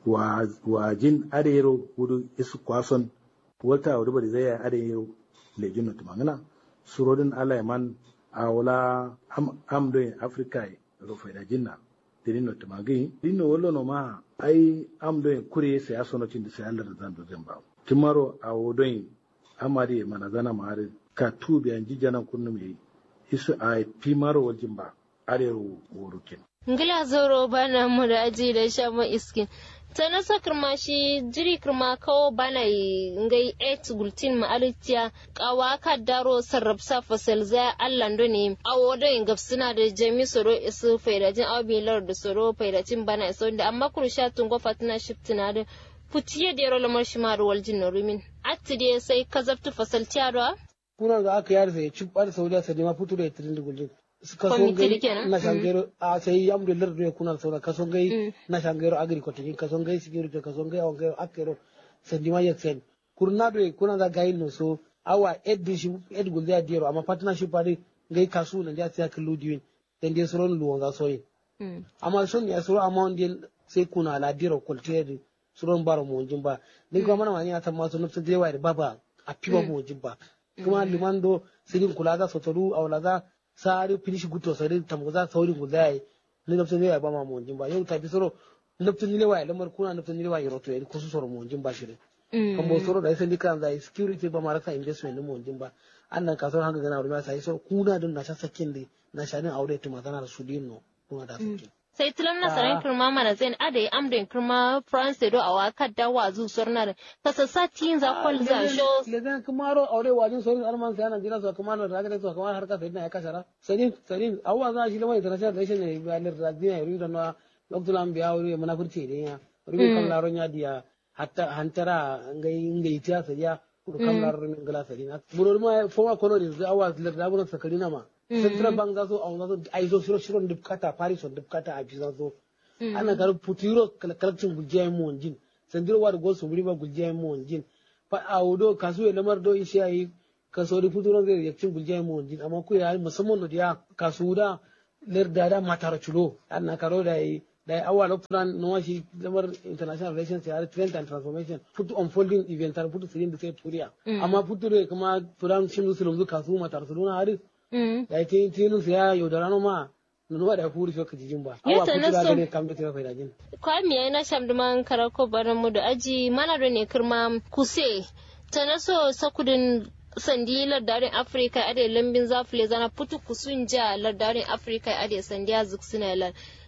[SPEAKER 11] wa jin arero wudu isu kwason wata wadda bari zai yi arero lejin na tumangana surodin alaiman a wala amdoyin afrika rufe da jinna dirin na tumagi dino wallo no ma ai amdoyin kure sai asonocin da sai Allah da zan dozin ba timaro a wodon amari mana zana mare ka tubi an jijana kunnu mai isu a pimaro waljin ba arero worukin
[SPEAKER 10] ngila zoro bana mu da aji da sha ma iskin ta na sa kirma shi jiri kirma kawo bana ngai et gultin ma alitiya kawa ka daro sarrafsa fasal za allan do ne awo do in gafsina da jami soro isu faidajin abilar da soro faidajin bana iso da amma kursha tungo fatina shiftina da futiye da yaro lamar shi maru waljin na rumin atti dai sai ka zafta fasal tiyarwa
[SPEAKER 12] kuna ga aka yar sai ci bar saudiya sai ma fito da itirin da guljin suka so gai na shangero a sai amdu lar da kuna saura ka so gai na shangero agriculture ka so gai security ka so gai on gai akero sai ma yaksen kurna do kuna da gai no so awa ed shi ed gulda diyaro amma partnership ari gai kasu na da sai ka ludiwin dan dai suron luwan ga soyi amma son ya suro amma on sai kuna la diyaro kultiyar suron bara mu wajin ba ni kuma mana mani atan masu nufsa da yawa da baba a fiba mu wajin ba kuma liman do sirin kula za su taru a wala za sari finish guto sari tamu za saurin ku zai ni nufsa da yawa ba ma mu wajin ba yau ta fi soro nufsa ni lewa lamar kuna nufsa ni lewa yaro to yayi kusu soro mu wajin ba shi kan bo soro da sai kan zai security ba ma rasa investment ni mu wajin ba annan kasuwar hanga gana wurin sai soro kuna din na sha sakin da na sha din aure tuma tana da su dinno kuma da sakin
[SPEAKER 10] sai tilam na saran kirma mana zain ada ya amda kirma france do a waka da wa zu sorna ta sassa tin za kwal za sho
[SPEAKER 12] le zan kumaro aure wajin sorin alman sai ana jira su kumaro da ga su kumaro har ka sai na ya kasara sanin sanin awwa za shi lamai international relation ne ba lir radina ya ruda na loktulan biya wuri mana furce ne ya rubi kan laron ya diya hatta hantara ngai ngai tiya sariya kudu kan laron min gala sarina buror ma foma kono da awwa lir da bunan sakarina ma central bank za su a wani aizo shiro shiron dubkata paris on dubkata a bisa zo ana kar putiro kalakcin guljiya mu wanjin sandiro wa da gosu wuri ba guljiya mu wanjin fa a wudo kasu ya lamar do ishi yayi kaso da putiro zai yakin guljiya mu wanjin amma ku ya musamman da ya kasu da ler da da matar chulo ana karo da yi da yi awa lokutan na washi lamar international relations ya trend and transformation put unfolding event har put sirin da sai turiya amma putiro kuma furan shi musulun kasu matar suluna har da ita tinu ya yaudara no ma nunu wa da furi so kijijin ba awa kutu da gane kam da tira faida jin
[SPEAKER 10] kwa mi ai na sham duman karako baran mu da aji mana da ne kirma kuse ta na so sakudin sandi lardarin afirka ade lambin zafile zana putu kusun ja lardarin afirka ade sandi ya zuk suna lan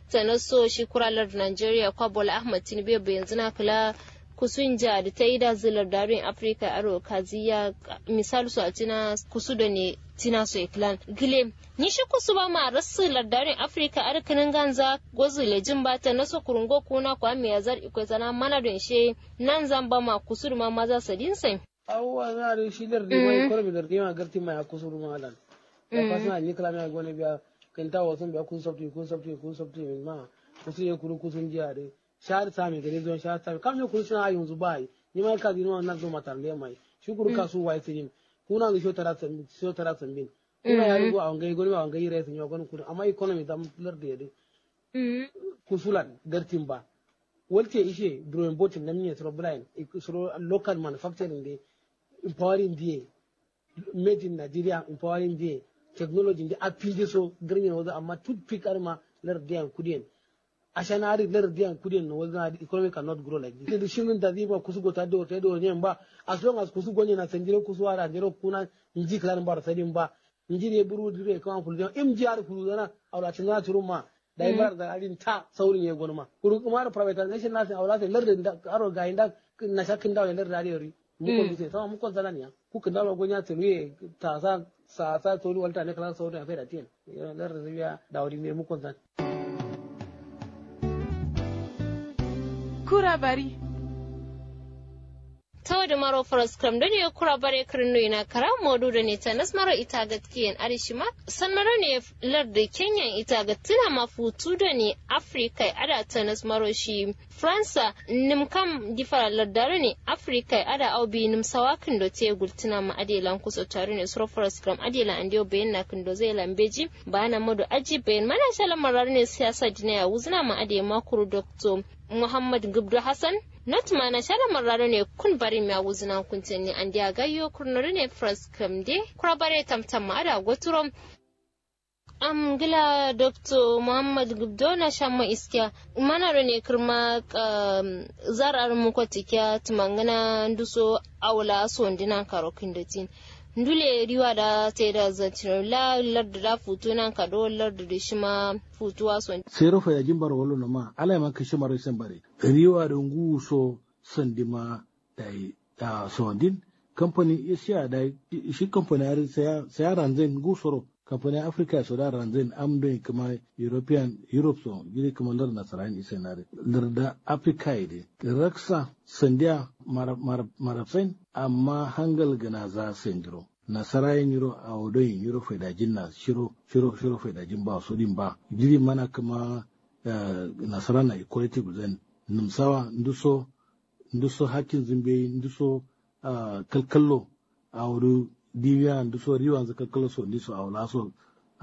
[SPEAKER 10] tanaso shi kuralar Nigeria kwa Bola Ahmad Tinubu yanzu na kula kusun ja da ta yi da zilar darin afirka aro kaziya misal su a tina kusu da ne tina su iklan gile ni shi kusu ba ma rasu lardarin afirka arkanin ganza gozu lejin ba ta naso kurungo kuna kwa mai yazar ikwai sana mana don she nan zan ba ma kusu da ma maza sadin sai
[SPEAKER 12] awwa na da shi lar da mai korbi da ma garti mai kusu da malan ya fasna ni kala mai gone biya kan ta wasan biya kun sabti kun sabti kun sabti ma kusu ya kuru kusun jiya dai shahar sami gare zuwa shahar sami kam ne kuru suna yanzu ba yi ni ma ka dinu nan zo matar le mai shi kuru ka su wai tin kuna ga sho tara san sho tara san bin kuna ya rubu an gai gori an gai rai sun yo gon kuru amma economy dam lar da yade kusulan gartin ba walte ishe drawing boat nan ne suro blind suro local manufacturing de empowering de made in Nigeria empowering de technology de apide so garnya wazo amma toothpick arma lar da kudiyan ashanari lar diyan kudin no wazna the economy cannot grow like this the shinin da ziba kusu go tado ta do nyen ba as long as kusu gonye na sanjiro kusu ara jiro kuna inji klan bar sadin ba inji ne buru dire kan fulu im jiyar fulu dana awla tinna turuma dai bar da alin ta saurin ye gonma kuru kuma da privatization na sai awla sai lar da aro ga inda na shakin da lar da yori mu ko sai sama mu ko zalaniya ku kan da gonya tuluye ta sa sa sa tori walta ne kala saurin afai da tin lar da biya da wuri ne mu ko zan
[SPEAKER 13] kura bari.
[SPEAKER 10] tawa da maro faras kram da ne kura bare kirno ina kara modu da ne ta nasmaro ita ga tiyan arishima san maro ne lar da kenyan ita ga tina mafutu da ne afrika ada ta nasmaro shi fransa nim kam difara lardare ne afrika ada au bi nim sawakin do te gultina ma adelan kuso tare ne suro faras kram adelan andiyo bayan na kindo zai lambeji ba na modu aji bayan mana shala marar ne siyasa dina ya wuzna ma ade makuru doctor muhammad gubdu hassan not mana shala marraro ne kun bari mi awuzina kuntin ni andi agayyo kurnori ne fras kamde kura bare tamtam ma ada goturom am gila dr muhammad gubdo na shamma iskiya mana ne kirma zarar mu kwatikya tumangana nduso awla so ndina karokin datin ndule riwa da sai da zancin la larda da futu nan ka do larda da shi ma futuwa son
[SPEAKER 11] sai rufa ya jimbar walo na ma ala ma kashi mara san bare riwa da ngu so sandima da da sondin kamfani isiya da shi kamfani har sai ya ranzin ngu soro kamfani africa so da ranzin amdo kuma european europe so gidi kuma lar nasaran isa na larda africa ide raksa sandiya marafsain amma hangal gana za sendiro nasara yin yiro a wadon yin yiro faidajin na shiro shiro shiro faidajin ba su din ba jiri mana kuma nasara na equality guzen numsawa nduso nduso hakin zimbe nduso kalkallo a wadu dibiya nduso riwa za kalkallo so ndiso a wala so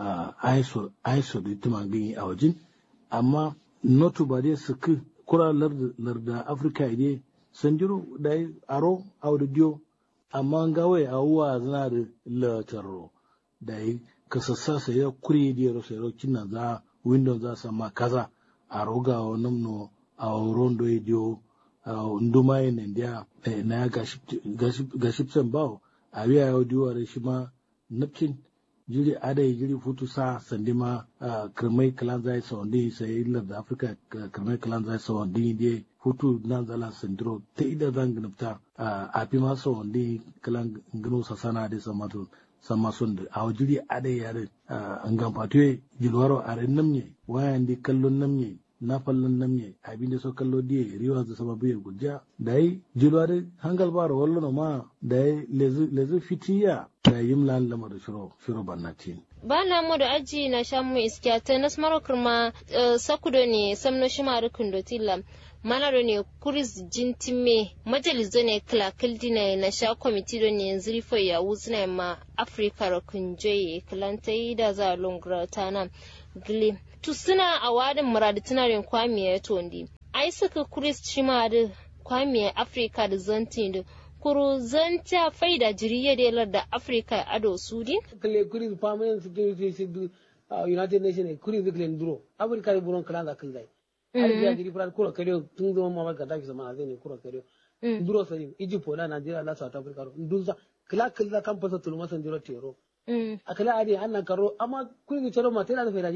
[SPEAKER 11] aiso aiso da tuma gani a wajin amma notu ba dai su kura larda afirka idai sanjiro da aro audio amma gawai a wuwa zana da lataro da yi kasassa sai ya kuri da yaro sai rokin na za windows za sama kaza a roga wa namno a wuron da ya diyo a nduma yin india na ya gashipsen bawo a biya ya diyo a shi ma napkin jiri adai jiri futu sa sandi ma kirmai kalan zai sa wandi sai ilar da afirka kirmai kalan zai sa wandi ne futu nan zala sandiro ta ida zan gnafta a fi ma sa wandi kalan gano sa sana da sama to sama sun da a jiri adai yare an gamfatuwe jilwaro a rin namye wayan di kallon namye na fallon namye abin da so kallo diye riwa da sama biye gujja da yi jilwaro hangal bara wallo ma da yi lezu fitiya da yim lan lamar shiro shiro bannatin
[SPEAKER 10] ba na mu da aji na sha mu iskiya ta nas maro kurma sakudo ne samno shi ma rukun do tilla manaro ne kuris jintime majalizo ne kilakil dina na sha kwamiti do ne zirfo ya wuzna ma afirka rukun joye kilantai da za longra ta nan gile tu suna a wadin muradi tunarin kwamiya tondi ai suka kuris shi ma da kwamiya afirka da zantin da kuru zanta faida jiriya da yalar da afirka ado sudi
[SPEAKER 12] kale kuri permanent security sidu united nations kuri zikle nduro afirka da buron kala da kan zai har ya jiri fara kura kare tun zama mama ga dafi sama zai ne kura kare nduro sai egypt na nigeria la south africa ndunza kala kala kan fasa tulma san jiro tero a kala ade annan karo amma kuri ga charo ma tana da faida jin nai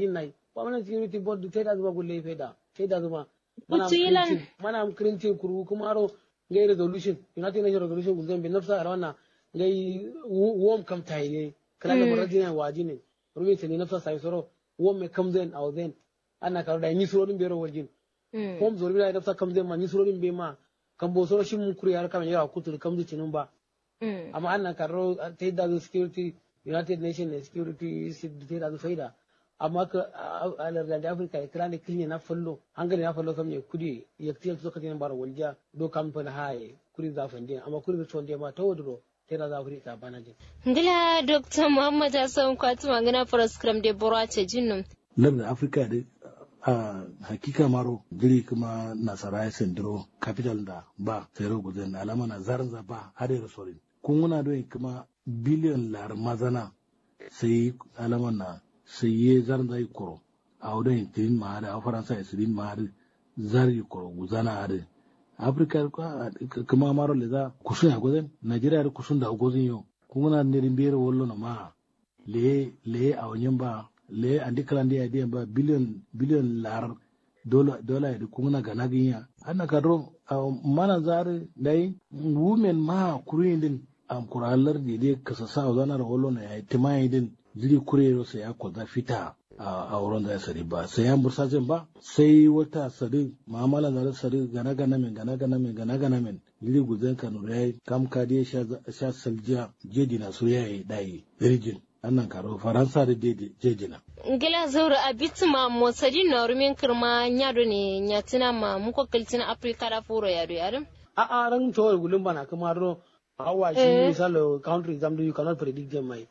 [SPEAKER 12] permanent security board te da zuma gulle feda te da zuma mana
[SPEAKER 10] Utu ilan.
[SPEAKER 12] printing- mana printing kuru kuma aro ngai resolution united nations resolution gulden be nafsa arawana ngai wom kam tayne kala da
[SPEAKER 10] Mm.
[SPEAKER 12] marajina wajine rumi tani nafsa sai soro wom me kam zen aw zen ana karo da yi suro din bero waljin hom zori da nafsa kam zen ma ni suro din be ma kan bo soro shin mun kuri har kam yara kutu kam zucinin ba amma ana karo ta da security united nations security ta da faida amma ka a lardar da afirka ya kira ne kinya na fallo hangare na fallo kamne kudi ya tiya zo katin bara walja do kamfan haye kuri za fande amma kuri da tonde ma ta wodro ta da afirka bana jin
[SPEAKER 10] ngila dr muhammad hassan kwatu magana program de bora ce jinnum
[SPEAKER 11] lardar afirka da a hakika maro jiri kuma nasara ya sendiro capital da ba sai guzen alama na zaranza ba har da sorin kun muna don kuma biliyon lar mazana sai alama na sai ye zaranza yi koro a wurin tirin ma da a faransa ya sirin ma da zar yi koro guzana har afirka kuma maro le za kusun ya guzen najeriya da kusun da gozin yau kun muna nirin bere wallo na ma le le a wanyan ba le andi kalandi ya diyan ba biliyon biliyon lar dola dola ya kuma ga nagin ya anna kadro mana zare dai women ma kurin din am kuralar di de kasa sa zana da wallo na ya timai din jiri kurero sai ya kwaza fita a wurin da ya sari ba sai ya bursa jin ba sai wata sari mamala da sari gana gana min gana gana min gana gana min jiri guzen kanu ya kam kadi sha saljiya jedi na su yayi dai rijin annan karo faransa da jejina
[SPEAKER 10] ngila zaura abit ma mosadi na rumin kirma nyado ne nyatina ma muko kiltina afrika da furo yado yado
[SPEAKER 12] a a ran to gulun bana kuma ro hawa shi misalo country exam you cannot predict them mai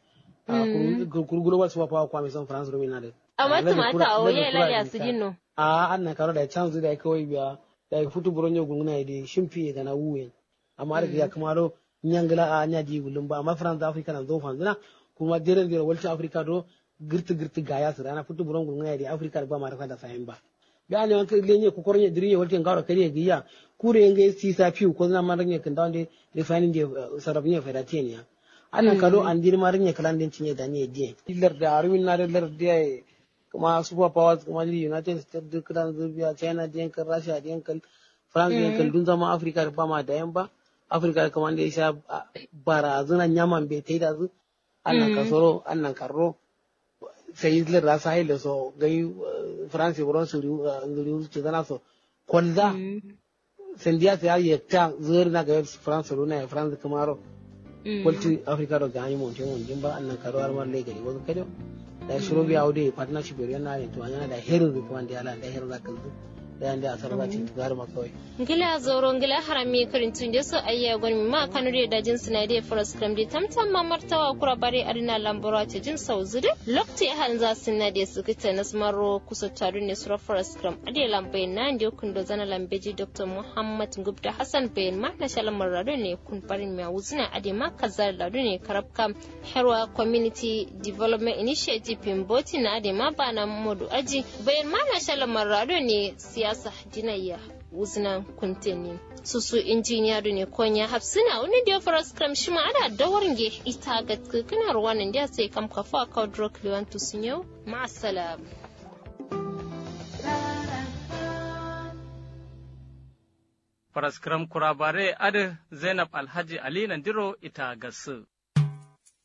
[SPEAKER 12] kuru global super power kwa mai san france rumin na da
[SPEAKER 10] amma tumata o ye la ya sujinno
[SPEAKER 12] a annan karo da chance da kawai biya da futu buronyo gunguna da shimfi da na wuyen amma da ya kuma ro nyangla a nya di gulun ba amma france africa na zo fanzina kuma deren dero walti africa do girti girti gaya su rana futu buron gulun da africa ba ma rafa da fahim ba bi an yawan kai lenye ku kornya diriye walti ngaro kariye giya kure nge si sa fiu ko na maranye kan dawde refining de sarabnya fedatenia anan kado an dir maranye kalan din cinye da ne je lar da arwin na lar da kuma super powers kuma united states duk kan zubiya china da yankan russia da yankan france da yankan dun zama africa da ba ma da yan ba africa kuma da ya sha barazanan yaman bai ta yi da zu annan kasoro annan karro sai lar da sai da so gai france buron su ngiri su zana so kwalza sendiya ta yi ta zuwa na ga france runa france kuma ro walti africa ro ga yi mon te mon jimba annan karo har mar le gari wasu kado da shiro biya wude partnership yau yana ne to yana da herin rufe wanda ya da herin zaka zu da yanda a sarwa ce tugar ma kawai
[SPEAKER 10] ngila zoro ngila harami karin tun da su ayya gwan ma kanu da jin suna da forest cram da tamtam ma martawa kura bare arina lambara ta jin sauzu da lokti hal za su na da su kita na smaro kusa taru ne sura forest cram ade lambai na da kun do zana lambeji dr muhammad gubda hassan bayan ma na shalan marado ne kun barin mai wuzuna ade ma kazar ladu ne karabka herwa community development initiative pimboti na ade ma ba na modu aji bayan ma na shalan marado ne siyasa jinayya wuznan kunteni susu injiniya da ne konya hafsina wani da faras kram shi ma ana dawarge ita ga kana ruwanin da sai kam kafa ka drok liwantu sun yau ma'asalam
[SPEAKER 13] Faraskram kurabare adi Zainab Alhaji Ali Nandiro ita gasu.